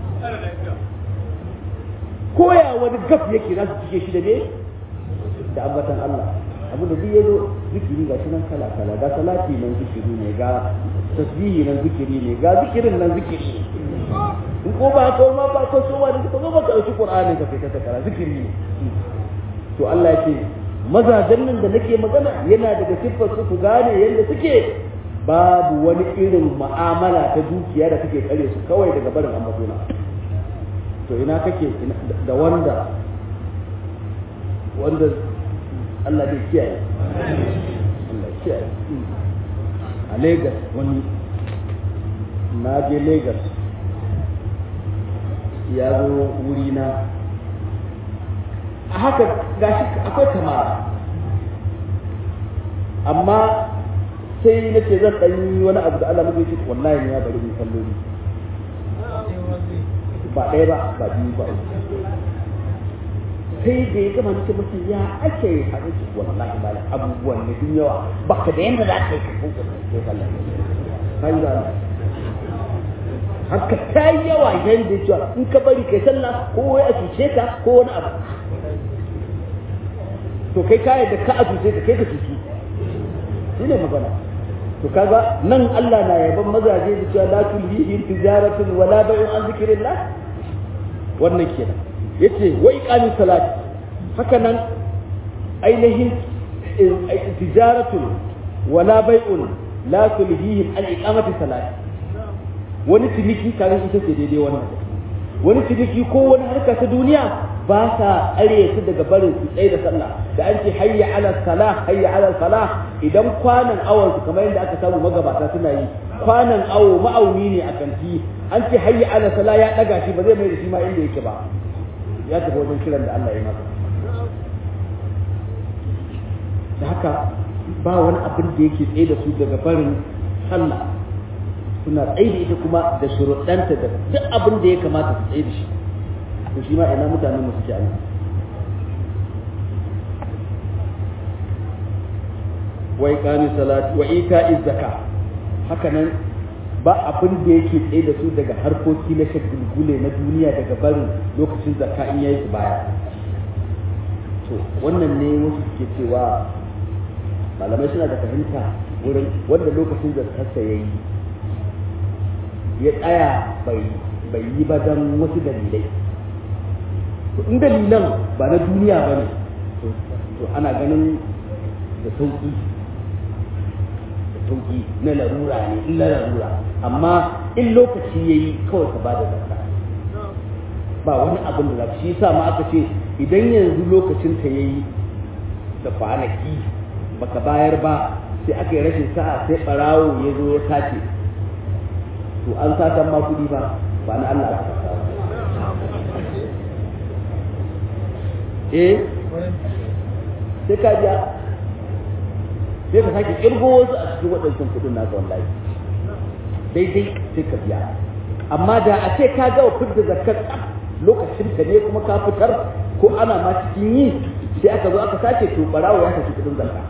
koya wani gaf yake za su cike shi da ne da ambatan Allah abinda duk ya zo zikiri ga shi nan kala kala ga salati nan zikiri ne ga tasbihi nan zikiri ne ga zikirin nan zikiri in ko ba ko ma ba ko so ba da ko ba ka dauki qur'ani ka fita ta kara zikiri ne to Allah yake mazajen nan da nake magana yana daga siffar su ku gane yadda suke babu wani irin mu'amala ta dukiya da kake kare su kawai daga barin ambatona to ina kake da wanda wanda Allah bai kiyaye Allah kiyaye a Lagos wani na je Lagos ya zo wuri na a haka gashi akwai kamara amma sai na ce zan ɗan yi wani abu da Allah mu ce wallahi ne ya bari mu kalloli ba ɗaya ba ba biyu ba sai da ya gama nake masa ya ake yi a rage wallahi malam abubuwan ne sun yawa baka da yanda za ka yi ka kuka sai sallah kai da haka ta yi yawa yanda ya cewa in ka bari kai sallah ko wai a cuce ka ko wani abu to kai ka yadda ka a cuce ka kai ka cuci shi ne magana to kaga nan Allah na yaban mazaje da cewa la tulhihim tijaratun wala bai'un an zikrillah wannan kenan yace wa iqamis salat haka nan ainihin tijaratun wala bai'un la tulhihim an iqamati salat wani ciniki kaga ita ce daidai wannan wani ciniki ko wani harka ta duniya ba sa tsare su daga barin su tsaye da sallah da an ce hayya ala salah hayya ala salah idan kwanan awon su kamar yadda aka samu magabata suna yi kwanan awo ma'auni ne a kanti an ce hayya ala salah ya daga shi ba zai mai da shi ma inda yake ba ya tafi wajen kiran da Allah ya masa da haka ba wani abin da yake tsaye da su daga barin sallah suna tsaye da ita kuma da shuruɗanta da duk abin da ya kamata su tsaye da shi to shi ma ina mutanen mu suke anan wa iqami salati wa ita'i zakka haka nan ba abin da yake tsaye da su daga harkoki na shagulgule na duniya daga barin lokacin zakka in yayi su baya to wannan ne wasu suke cewa malamai suna da fahimta wurin wanda lokacin zakkarsa yayi ya tsaya bai bai yi ba don wasu dalilai to in dalilan ba na duniya ba ne to ana ganin da sauki da sauki na larura ne in na larura amma in lokaci ya yi kawai ka ba da zakka ba wani abin da za shi sa ma aka ce idan yanzu lokacin ta ya yi da kwanaki baka bayar ba sai aka yi rashin sa'a sai barawo ya zo ya sace to an satan ma kuɗi ba ba na Allah aka sata eh sai ka biya sai ka sake kirgo wasu a cikin waɗancan kuɗin naka wallahi daidai sai ka biya amma da a ce ka ga fitar zakar lokacin ka ne kuma ka fitar ko ana ma cikin yi sai aka zo aka sace to barawo ya saki kuɗin zakka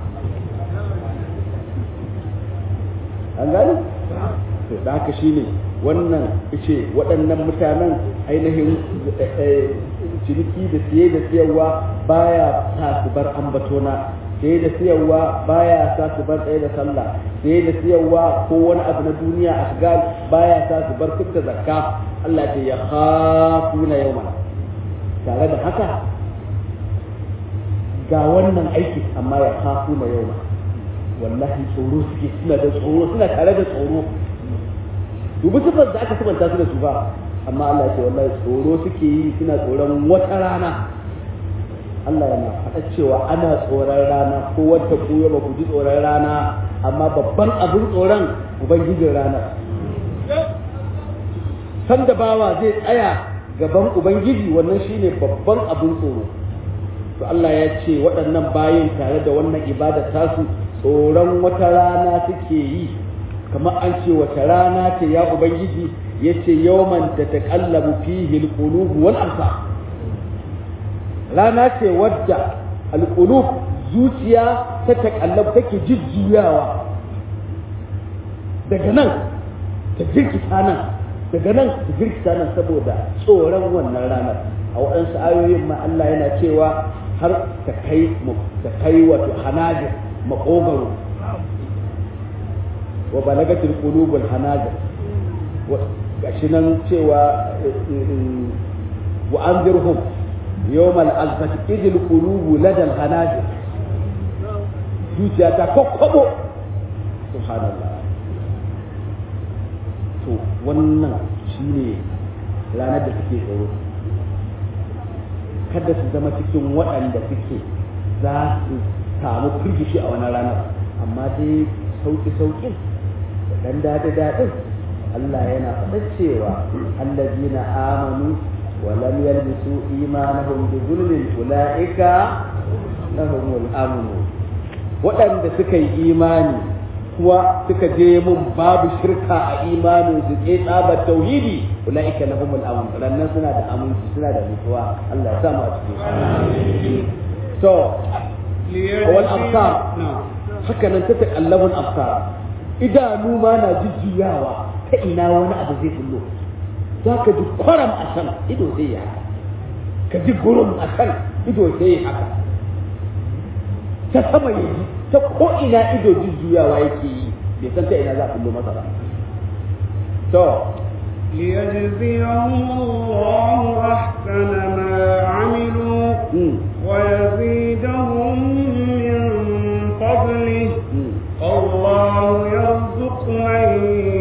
an gani to da haka shine wannan ce waɗannan mutanen ainihin ciniki da siye da siyarwa baya sa su bar ambatona siye da siyarwa baya sa su bar tsaye da sallah siye da siyarwa ko wani abu na duniya a shiga baya sa su bar fitta zakka Allah ce ya khafuna yawma tare da haka ga wannan aiki amma ya khafuna yawma wallahi tsoro suke suna da tsoro suna tare da tsoro dubi sifar da aka sifanta su da su ba amma Allah ya ce wallahi tsoro suke yi suna tsoron wata rana Allah yana faɗa cewa ana tsoron rana ko wata ku ya ba ku ji tsoron rana amma babban abin tsoron ubangijin rana sanda bawa zai tsaya gaban ubangiji wannan shine babban abin tsoro to Allah ya ce waɗannan bayin tare da wannan ibada tasu tsoron wata rana suke yi kamar an ce wata rana ce ya ubangiji ya ce yawman da ta kallabu fihi alqulub wal absar rana ce wadda alqulub zuciya ta takallabu take jujjuyawa daga nan ta jirkita nan daga nan ta jirkita nan saboda tsoron wannan ranar a waɗansu ayoyin ma Allah yana cewa har ta kai ta kai wato hanajir makogaro wa balagatil qulubul hanajir gashi nan cewa wa anzirhum yawmal azfati idil qulubu ladal hanajir zuciya ta kokkobo subhanallah to wannan shine ranar da suke tsoro kada su zama cikin waɗanda suke za su samu firgishi a wani ranar amma dai sauƙi-sauƙin da ɗan daɗi-daɗin Allah yana faɗa cewa allazina amanu wa lam yalbisu imanahum bi zulmin ulaika lahumul amnu waɗanda suka yi imani kuma suka je mun babu shirka a imanin su ke tsabar tauhidi ulaika lahumul amn rannan suna da aminci suna da mutuwa Allah ya sa mu a cikin to wal absar haka nan ta takallabun absar idanu ma na jujjuyawa ta ina wani abu zai bullo za ka ji kwaram a can ido zai yi haka ka ji gurum a can ido zai yi haka ta sama ya ji ta ko ina ido jujjuyawa yake yi bai san ta ina za a bullo masa ba to ليجزيهم الله أحسن ما عملوا mm, ويزيدهم من فضله mm. الله يرزق من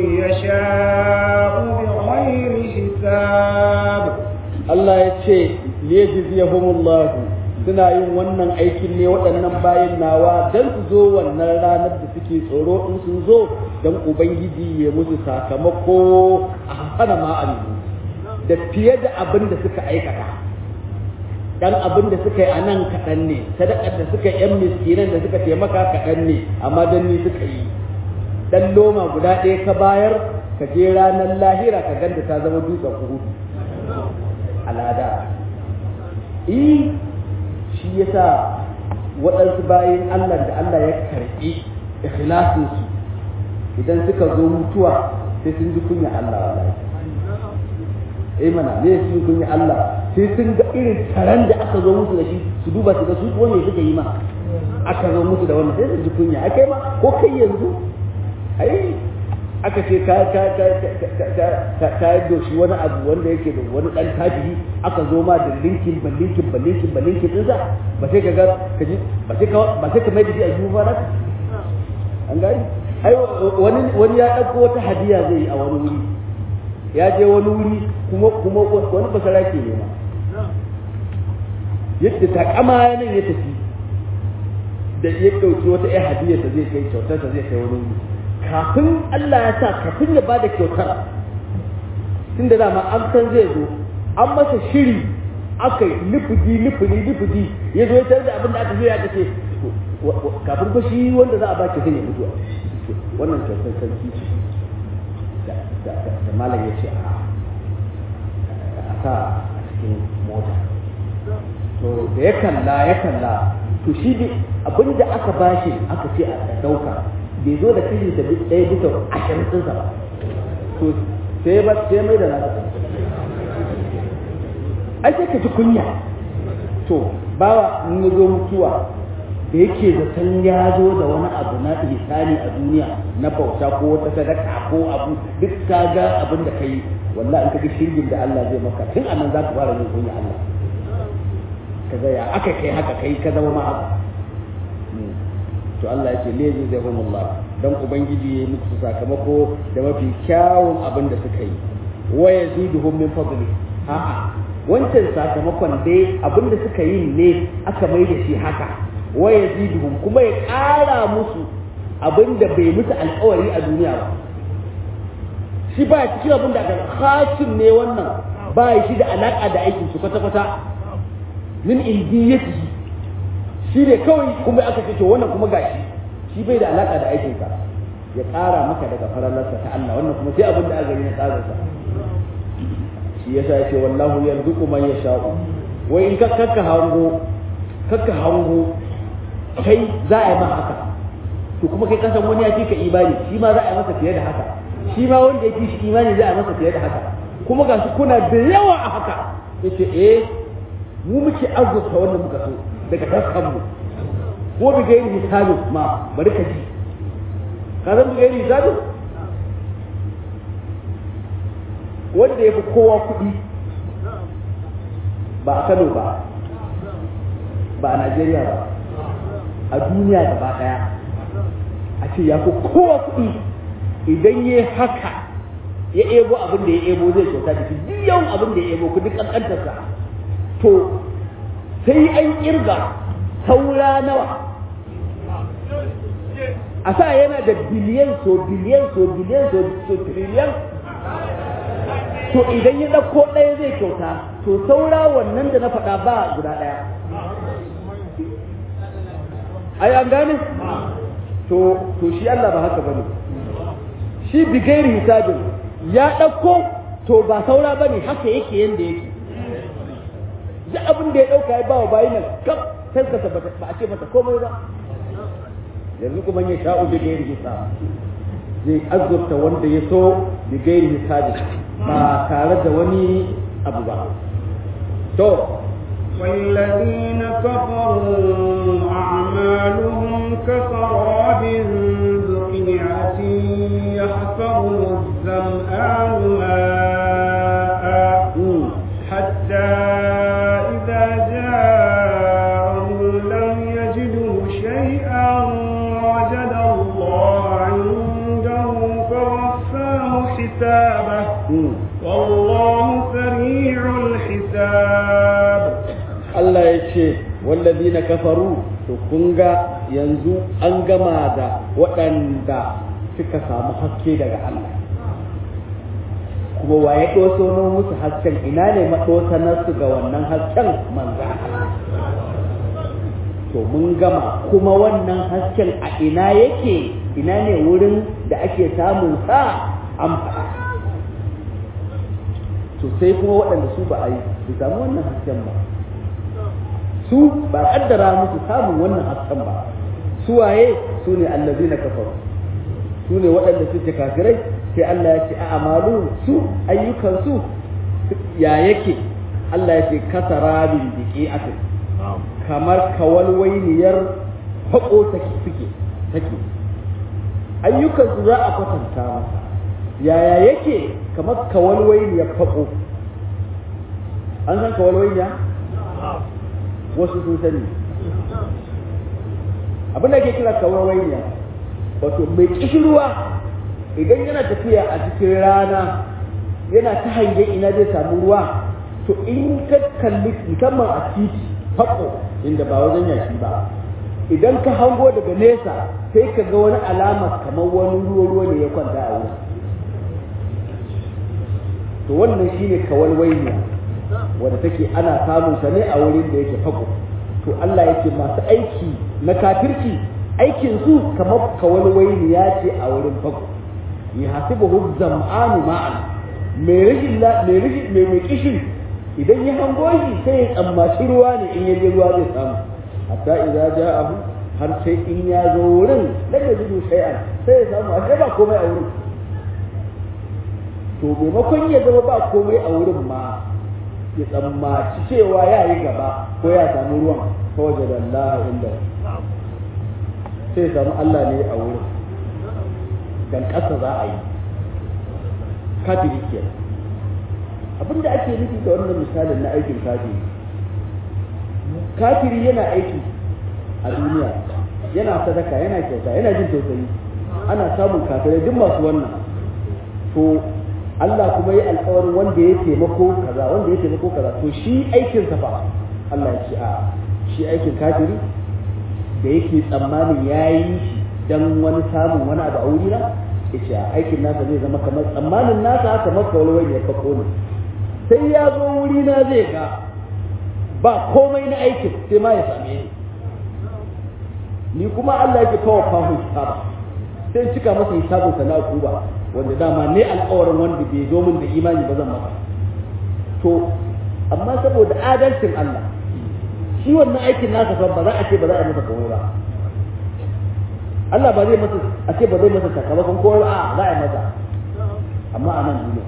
يشاء بغير حساب Allah ya ce liyajziyahumullahu suna yin wannan aikin ne waɗannan bayan nawa don su zo wannan ranar da suke tsoro in sun zo don ubangiji ya musu sakamako a hana ma'alimu da fiye da abin da suka aikata dan abin da suka yi a nan kaɗan ne sadakar da suka yi yan miskinan da suka taimaka kaɗan ne amma don ni suka yi dan loma guda ɗaya ka bayar ka je ranar lahira ka ganta ta zama dutsen kuhudu al'ada eh shi yasa waɗansu bayan Allah da Allah ya karɓi ikhlasinsu idan suka zo mutuwa sai sun ji kunya Allah wallahi eh mana ne sun kunya Allah sai sun ga irin taron da aka zo musu da shi su duba su ga su wanne suka yi ma aka zo musu da wannan sai su ji kunya akai ma ko kai yanzu ai aka ce ka ka ka ka ka ka doshi wani abu wanda yake da wani dan tabihi aka zo ma da linkin ba linkin ba linkin ba linkin din sa ba sai ka ga ka ji ba sai ka ba sai ka mai da shi a jufa na an gani ai wani wani ya dauko wata hadiya zai yi a wani wuri ya je wani wuri kuma kuma wani basara ke nema yadda takama nan ya tafi da ya dauki wata ai hadiya da zai kai kyautar da zai kai wani wuri kafin Allah ya sa kafin ya bada kyautar tun da dama an san zai zo an masa shiri aka yi nufudi nufudi nufudi ya zo ya tarar da abin da aka yi aka ce kafin ba shi wanda za a ba ki zai mutuwa wannan kyautar sarki ce da malam ya ce a sa a cikin mota to da ya kalla ya kalla to shi abin da aka bashi aka ce a dauka bai zo da kashi da ɗaya bisa ashirin ɗinsa ba to sai ba sai mai da nasa ai sai ka ji kunya to bawa in ya zo mutuwa da yake da san ya zo da wani abu na ihsani a duniya na bauta ko wata sadaka ko abu duk ka ga abin da kai wallahi in ka ga shirgin da Allah zai maka tun anan za ka fara yin kunya Allah ka ga ya aka kai haka kai ka zama ma haka to Allah ya ce lezi zai Allah dan ubangiji ya yi muku sakamako da mafi kyawun abin da suka yi wa yaziduhum min fadli a'a wancan sakamakon dai abin da suka yi ne aka mai da shi haka wa yaziduhum kuma ya ƙara musu abin da bai musu alƙawari a duniya ba shi ba cikin abin da aka khasim ne wannan ba shi da alaka da aikin su kwata-kwata min indiyatihi shi ne kawai kuma aka ce to wannan kuma gashi shi bai da alaka da aikinka ya ƙara maka daga farallarsa ta Allah wannan kuma sai abin da aka gani na tsarinsa shi yasa ya ce wallahu yarzuqu man yasha'u wai in ka kakka hango kakka hango kai za a yi ma haka to kuma kai kasan wani ya fi ka imani shi ma za a yi masa fiye da haka shi ma wanda ya fi shi imani za a yi masa fiye da haka kuma ga su kuna da yawa a haka yace eh mu muke azurta wanda muka so daga taskanmu ko bi gairi hisabin ma bari ka ji ka zan bi gairi hisabin wanda ya fi kowa kuɗi ba a Kano ba ba a Najeriya ba a duniya gaba ɗaya a ce ya fi kowa kuɗi idan ya haka ya ebo abin da ya ebo zai kyauta da shi duk yawan abin da ya ebo kudi kankantarsa to sai an kirga saura nawa a sa yana da biliyan so biliyan so biliyan so triliyan to idan ya ɗauko ɗaya zai kyauta to saura wannan da na faɗa ba guda ɗaya ai an gane to to shi Allah ba haka bane shi bigairi hisabin ya ɗauko to ba saura bane haka yake yanda yake duk abin da ya ɗauka ya ba wa bayi nan kaf taskasa ba a ce masa komai ba yanzu kuma ya sha'u bigairi hisab zai azurta wanda ya so bigairi hisabi ba tare da wani abu ba to والذين كفروا أعمالهم كسراب بقيعة يحسبه الظمآن ماء حتى إذا جاءه لم يجده شيئا وجد الله عنده فوفاه حسابه والله سريع الحساب Allah ya ce wallazi na kafaru to kun ga yanzu an gama da waɗanda suka samu haske daga Allah kuma waye ɗosono musu hasken ina ne maɗosanarsu ga wannan hasken manza to mun gama kuma wannan hasken a ina yake ina ne wurin da ake samun sa an faɗa to sai kuma waɗanda su ba a yi su samu wannan hasken ba su ba kaddara musu samun wannan hasken ba su waye su ne allazi na kafaru su ne waɗanda suke kafirai sai Allah ya ce a amalu su ayyukan su ya yake Allah ya ce kasarabin biki aka kamar kawalwainiyar haƙo take suke take ayyukan su za a kwatanta masa yaya yake kamar kawalwainiyar haƙo an san kawalwainiya wasu sun sani abin da ke kira kawarwaiya wato mai kishirwa idan yana tafiya a cikin rana yana ta hange ina zai samu ruwa to in ka kalli musamman a titi haƙo inda ba wajen yashi ba idan ka hango daga nesa sai ka ga wani alama kamar wani ruwa ruwa ne ya kwanta a wurin to wannan shine kawalwaiya wadda take ana samun sa ne a wurin da yake fako to Allah yake masu aiki na kafirci aikin su kamar kawalwaini ya ce a wurin fako ya hasibuhu zam'anu ma'an mai rishin mai rishin mai mai kishin idan ya hango shi sai ya tsammaci ruwa ne in ya je ruwa zai samu hatta idza ja'ahu har sai in ya zo wurin da ya jidu shay'an sai ya samu ashe ba komai a wurin to maimakon ya zama ba komai a wurin ma ya tsammaci cewa ya yi gaba ko ya samu ruwan ta waje da Allah inda sai ya samu Allah ne a wurin dan ƙasa za a yi kafiri ke abin da ake nufi da wannan misalin na aikin kafiri kafiri yana aiki a duniya yana sadaka yana kyauta yana jin tausayi ana samun kafirai duk masu wannan to Allah kuma yi alkawarin wanda ya taimako kaza wanda ya taimako kaza to shi aikin sa fa Allah ya ce a shi aikin kafiri da yake tsammanin yayi shi dan wani samun wani abu a wuri na yace a aikin nasa zai zama kamar tsammanin nasa haka maka wani ya fako ne sai ya zo wuri na zai ga ba komai na aikin sai ma ya same ni ni kuma Allah yake kawo fahu hisaba sai cika masa hisabin sa na kuba wanda dama ne alƙawarin wanda bai zo min da imani ba zan masa to amma saboda adalcin Allah shi wannan aikin nasa fa ba za a ce ba za a masa komai ba Allah ba zai masa a ce ba zai masa sakamakon komai ba a za a masa amma a nan duniya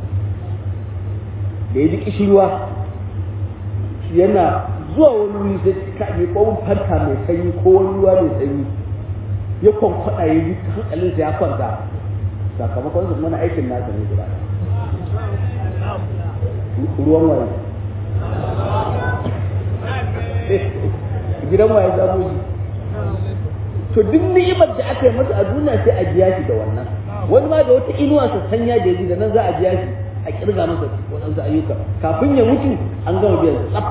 da ya ji kishirwa yana zuwa wani wuri sai ka yi ko fanta mai sanyi ko wani ruwa mai sanyi ya kwankwada ya ji hankalinsa ya kwanta sakamakon su mana aikin nasa ne guda ruwan waye gidan waye samu shi to duk ni'imar da aka yi masa a duniya sai a biya shi da wannan wani ma da wata inuwa sa sanya da yaji da nan za a biya shi a kirga masa waɗansu ayyuka kafin ya mutu an gama biyan tsaf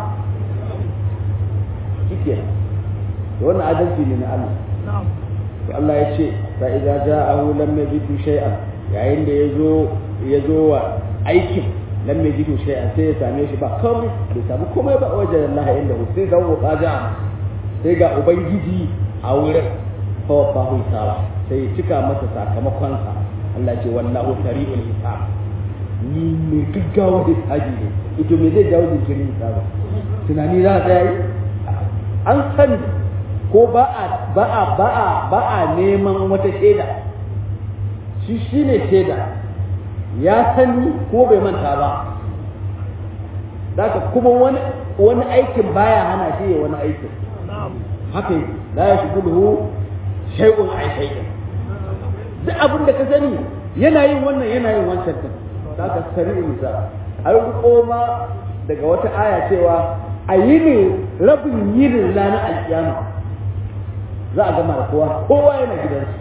shike da wannan adalci ne na Allah to Allah ya ce fa idza ja'ahu lam yajidu shay'an yayin da yazo yazo wa aikin lam yajidu shay'an sai ya same shi ba komai bai samu komai ba wajen Allah inda sai ga wa kaja sai ga ubangiji a wurin fa fawaffahu hisaba sai ya cika masa sakamakonsa Allah ce wallahu sari'ul hisab ni mai gaggawa da hisabi ne ito me zai jawo jinkirin hisaba tunani za a tsaya yi an sani ko ba a ba a ba a ba a neman wata shaida shi shine shaida ya sani ko bai manta ba Zaka kuma wani wani aikin baya hana shi ya wani aikin haka yi la ya shugulhu shay'un ay shay'in duk abin da ka sani yana yin wannan yana yin wancan din zaka sari insa an riko ma daga wata aya cewa a yi ne rabin yinin ranar alkiyama za a gama da kowa kowa yana gidansu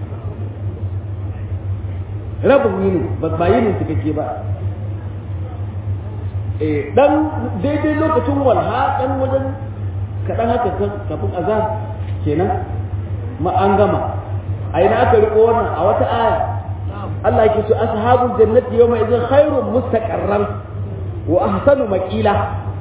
rabin yinin ba yinin cikakke ba eh dan daidai lokacin walha dan wajen kaɗan haka kafin azan kenan ma an gama a ina aka riko wannan a wata aya Allah yake so ashabul jannati yawma idhin khairun mustaqarran wa ahsanu maqila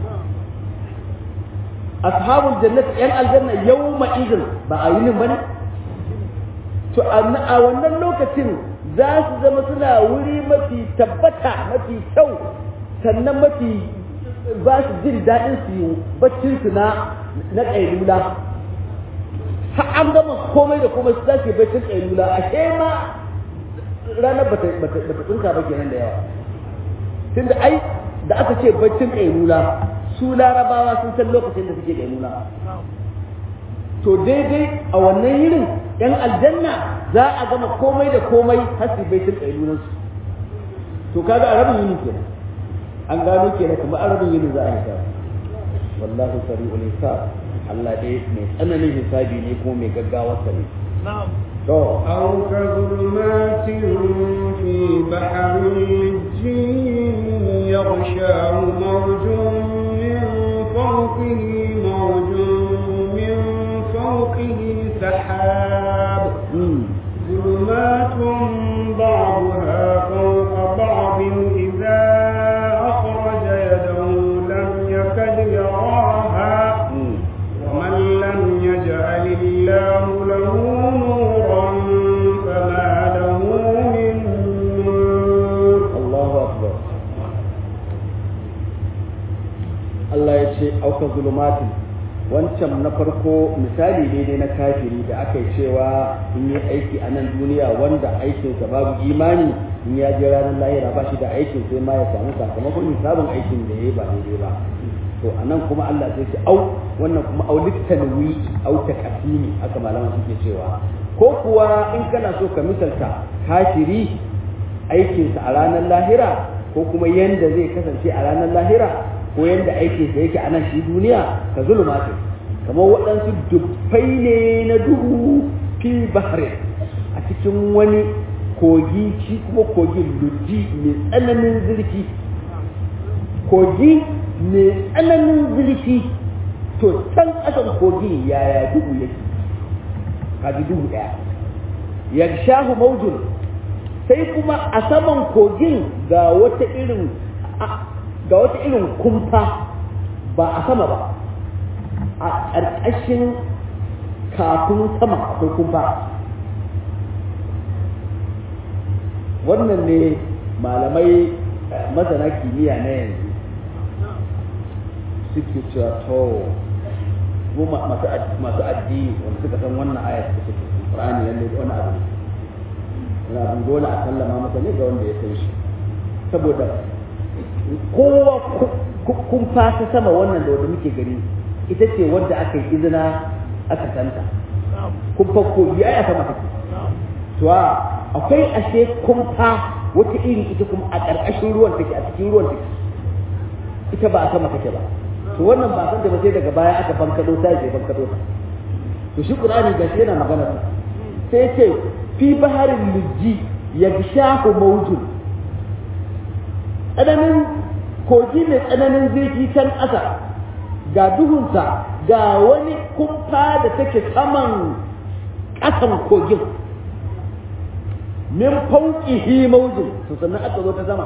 ashabul jannati yan aljanna yawma idhin ba a yinin bane to a wannan lokacin za su zama suna wuri mafi tabbata mafi kyau sannan mafi ba su jin daɗin su yi baccin su na na ƙailula har an gama komai da komai su zasu baccin ƙailula ashe ma ranar bata bata tsinka ba kenan da yawa tunda ai da aka ce baccin ƙailula su larabawa sun san lokacin da suke ƙailula to daidai a wannan yirin yan aljanna za a gama komai da komai har su baitin ƙailulansu to kaga a rabin yini kenan an gano kenan kuma a rabin yini za a yi wallahu sari'ul hisab Allah dai mai tsananin hisabi ne kuma mai gaggawa ne to أو كظلمات في بحر لجي يغشاه موج من فوقه موج من فوقه سحاب ظلمات بعضها فوق بعض إذا أخرج يده لم يكد يراها ومن لم يجعل الله له نورا فما له من نور Allahu akbar Allah ya ce auka zulumatin wancan na farko misali ne dai na kafiri da aka yi cewa in yi aiki a nan duniya wanda aikinsa babu imani in ya je ranar lahira ba shi da aikin sai ma ya samu sakamakon hisabin aikin da ya yi ba daidai ba to a nan kuma Allah sai ce au wannan kuma au littanwi au takasimi haka malaman suke cewa ko kuwa in kana so ka misalta kafiri aikinsa a ranar lahira ko kuma yanda zai kasance a ranar lahira ko yanda aikinsa yake a nan shi duniya ka zulumatin kamar waɗansu dubbai ne na duhu fi bahre a cikin wani kogi shi kuma kogin luddi mai tsananin zurfi kogi mai tsananin zurfi to can ƙasan kogi yaya duhu yake kaji duhu ɗaya yagshahu maujun sai kuma a saman kogin ga wata irin ga wata irin kumfa ba a sama ba a ƙarƙashin kafin sama akwai kumfa wannan ne malamai masana kimiyya na yanzu suke cewa to mu masu addini wanda suka san wannan ayat da suke Qur'ani lalle wani abu yana abin dole a sallama masa ne ga wanda ya san shi saboda kowa kun fasa sama wannan da wanda muke gani ita ce wadda aka yi izina aka santa kun fakko yi aya sama take to akwai ashe kumfa wata iri ita kuma a ƙarƙashin ruwan take a cikin ruwan take ita ba a sama take ba to wannan ba san da ba sai daga baya aka bankado ta ce bankado ta to shi qur'ani gashi yana magana sai ce fi baharin lujji yagshahu mawjun tsananin kogi mai tsananin zurfi can ƙasa ga duhunsa ga wani kumfa da take saman ƙasan kogin min fauqihi mawjun to sannan aka zo ta sama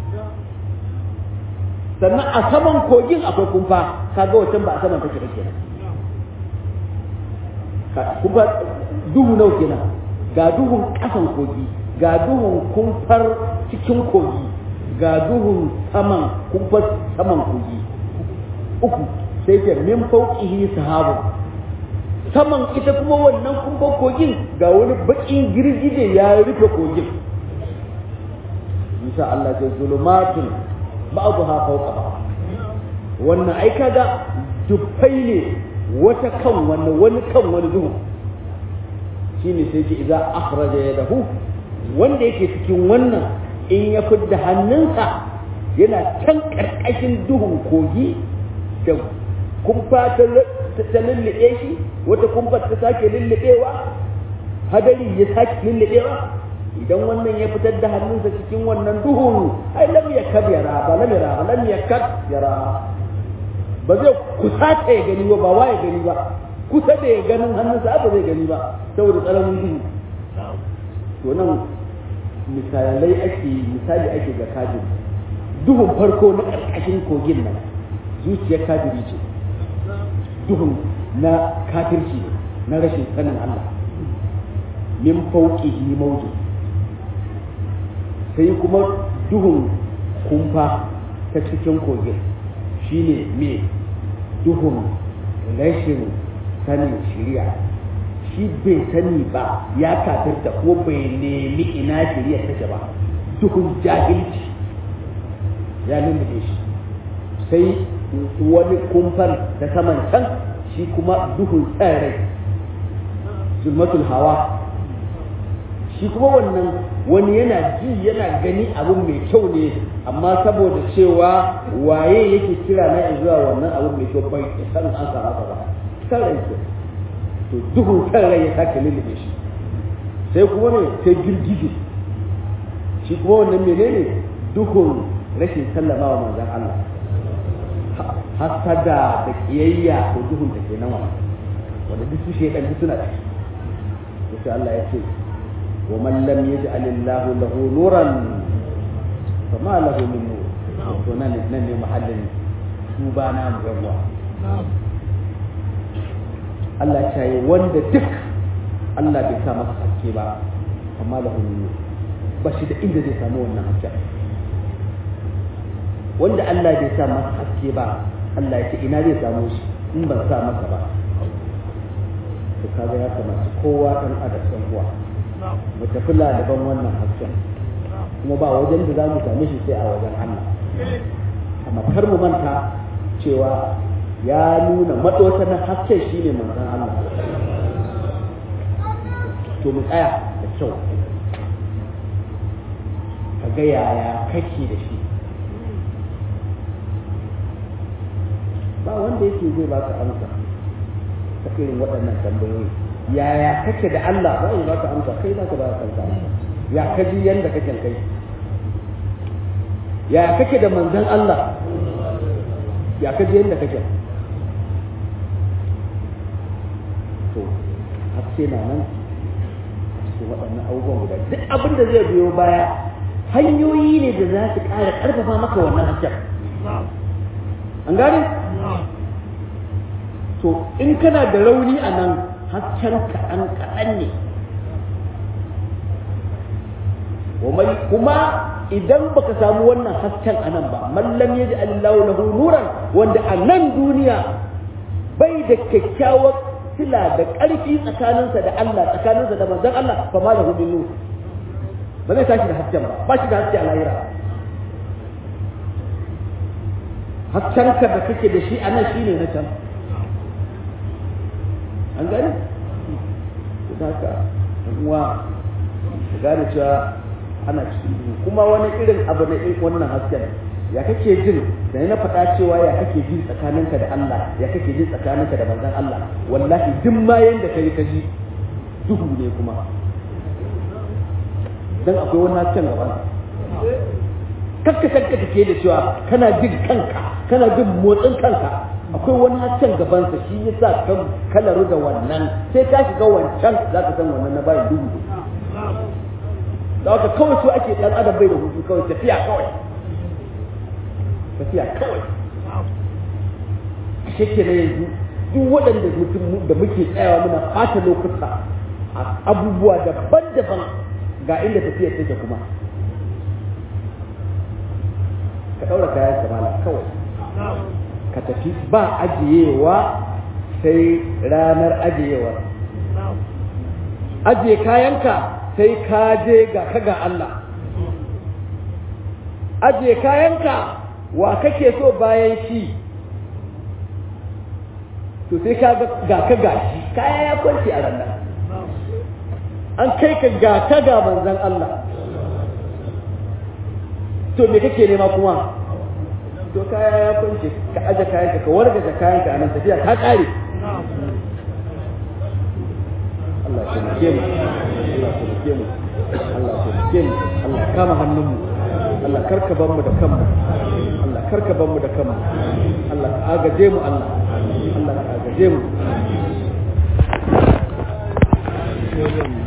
sannan a saman kogin akwai kumfa kaga wancan ba a saman take ba kenan kumfa duhu nau kenan ga duhun ƙasan kogi ga duhun kumfar cikin kogi ga duhun saman kumfar saman kogi uku sai ce min fauqihi sahabu saman ita kuma wannan kumfar kogin ga wani bakin girgije ya rufe kogin insha Allah ce zulumatun ba'daha fawqa wannan ai kaga dubbai ne wata kan wani wani kan wani duhu shine sai ce idza akhraja yadahu wanda yake cikin wannan in ya fidda hannunsa yana can karkashin duhun kogi da kumfa ta lullube shi wata kumfa ta sake lullubewa hadari ya sake lullubewa idan wannan ya fitar da hannunsa cikin wannan duhun ai lam yakad yara ba lam yara ba lam yakad yara ba zai kusa ta ya gani ba ba wa ya gani ba kusa da ya ganin hannunsa ba zai gani ba saboda tsaramin duhu to nan misalai ake misali ake ga kafiri duhun farko na ƙarƙashin kogin nan zuciyar kafiri ce duhun na kafirci ne na rashin sanin Allah min fauqihi mawjud sai kuma duhun kumfa ta cikin kogin shine me duhun rashin sanin shari'a shi bai sani ba ya kafirta ko bai nemi ina shari'a take ba duhun jahilci ya lullube shi sai wani kumfar ta saman can shi kuma duhun tsirrai zulmatul hawa shi kuma wannan wani yana ji yana gani abin mai kyau ne amma saboda cewa waye yake kira na zuwa wannan abin mai kyau bai san an samu ka ba san rai ke to duhun san rai ya sake lullube shi sai kuma ne sai girgije shi kuma wannan menene duhun rashin sallama wa manzon Allah hasada da kiyayya da duhun da ke nawa wanda duk su shekan suna ciki sai Allah ya ce ومن لم يجعل الله له نورا فما له من نور to nan nan ne mahallin tuba na mu yawa Allah ya yi wanda duk Allah bai sa masa haske ba amma lahu min nur ba shi da inda zai samu wannan haske wanda Allah bai sa masa haske ba Allah ya ce ina zai samu shi in ban sa masa ba to kaga ya kamata kowa dan adam san uwa mu tafi laliban wannan hasken kuma ba wajen da za mu same shi sai a wajen Allah amma kar mu manta cewa ya nuna matsotsa na hasken shine manzon Allah to mu tsaya da kyau ka ga yaya kake da shi ba wanda yake zai baka amsa ta irin waɗannan tambayoyi yaya kake da Allah ba za ka amsa kai za ka ba kanka ya kaji yanda kake kai ya kake da manzon Allah ya kaji yanda kake to haske na nan cikin waɗannan abubuwan guda duk abin da zai biyo baya hanyoyi ne da za su ƙara ƙarfafa maka wannan hasken an gane to in kana da rauni a nan hasken kaɗan kaɗan ne kuma idan baka samu wannan hasken a nan ba mallam ya ji allahu lahu nuran wanda a nan duniya bai da kyakkyawar sila da ƙarfi tsakaninsa da Allah tsakaninsa da manzon Allah fa ma lahu min nur ba zai tashi da hasken ba ba shi da haske a lahira haskenka da kake da shi a nan shine na can an gani da haka uwa ka gane cewa ana cikin duhu kuma wani irin abu na irin wannan hasken ya kake jin da na faɗa cewa ya kake jin tsakaninka da Allah ya kake jin tsakaninka da manzon Allah wallahi duk ma yanda kai ka ji duhu ne kuma dan akwai wani hasken gaban kakka kakka take da cewa kana jin kanka kana jin motsin kanka akwai wani hasken gabansa shi ya sa kan kalaru da wannan sai ka shiga wancan za ka san wannan na bayan duhu da haka kawai su ake dan adam bai da hutu kawai tafiya kawai tafiya kawai a shekke na yanzu duk waɗanda mutum da muke tsayawa muna ɓata lokuta abubuwa daban-daban ga inda tafiyar take kuma ka ɗaura kayan kamala kawai ka tafi ba ajiyewa sai ranar ajiyewa ajiye kayanka sai ka je ga ka ga Allah ajiye kayanka wa kake so bayan shi to sai ka ga ka ga shi kaya ya kwanci a ranar an kai ka ga ka ga manzan Allah to me kake nema kuma to kaya ya kwance ka aje kayan ka wargaje kayan ka nan tafiya ka kare Allah ya taimake mu Allah ya taimake mu Allah ya taimake mu Allah ya kama hannun mu Allah karka bar mu da kanmu Allah karka bar mu da kanmu Allah ka agaje mu Allah Allah ka agaje mu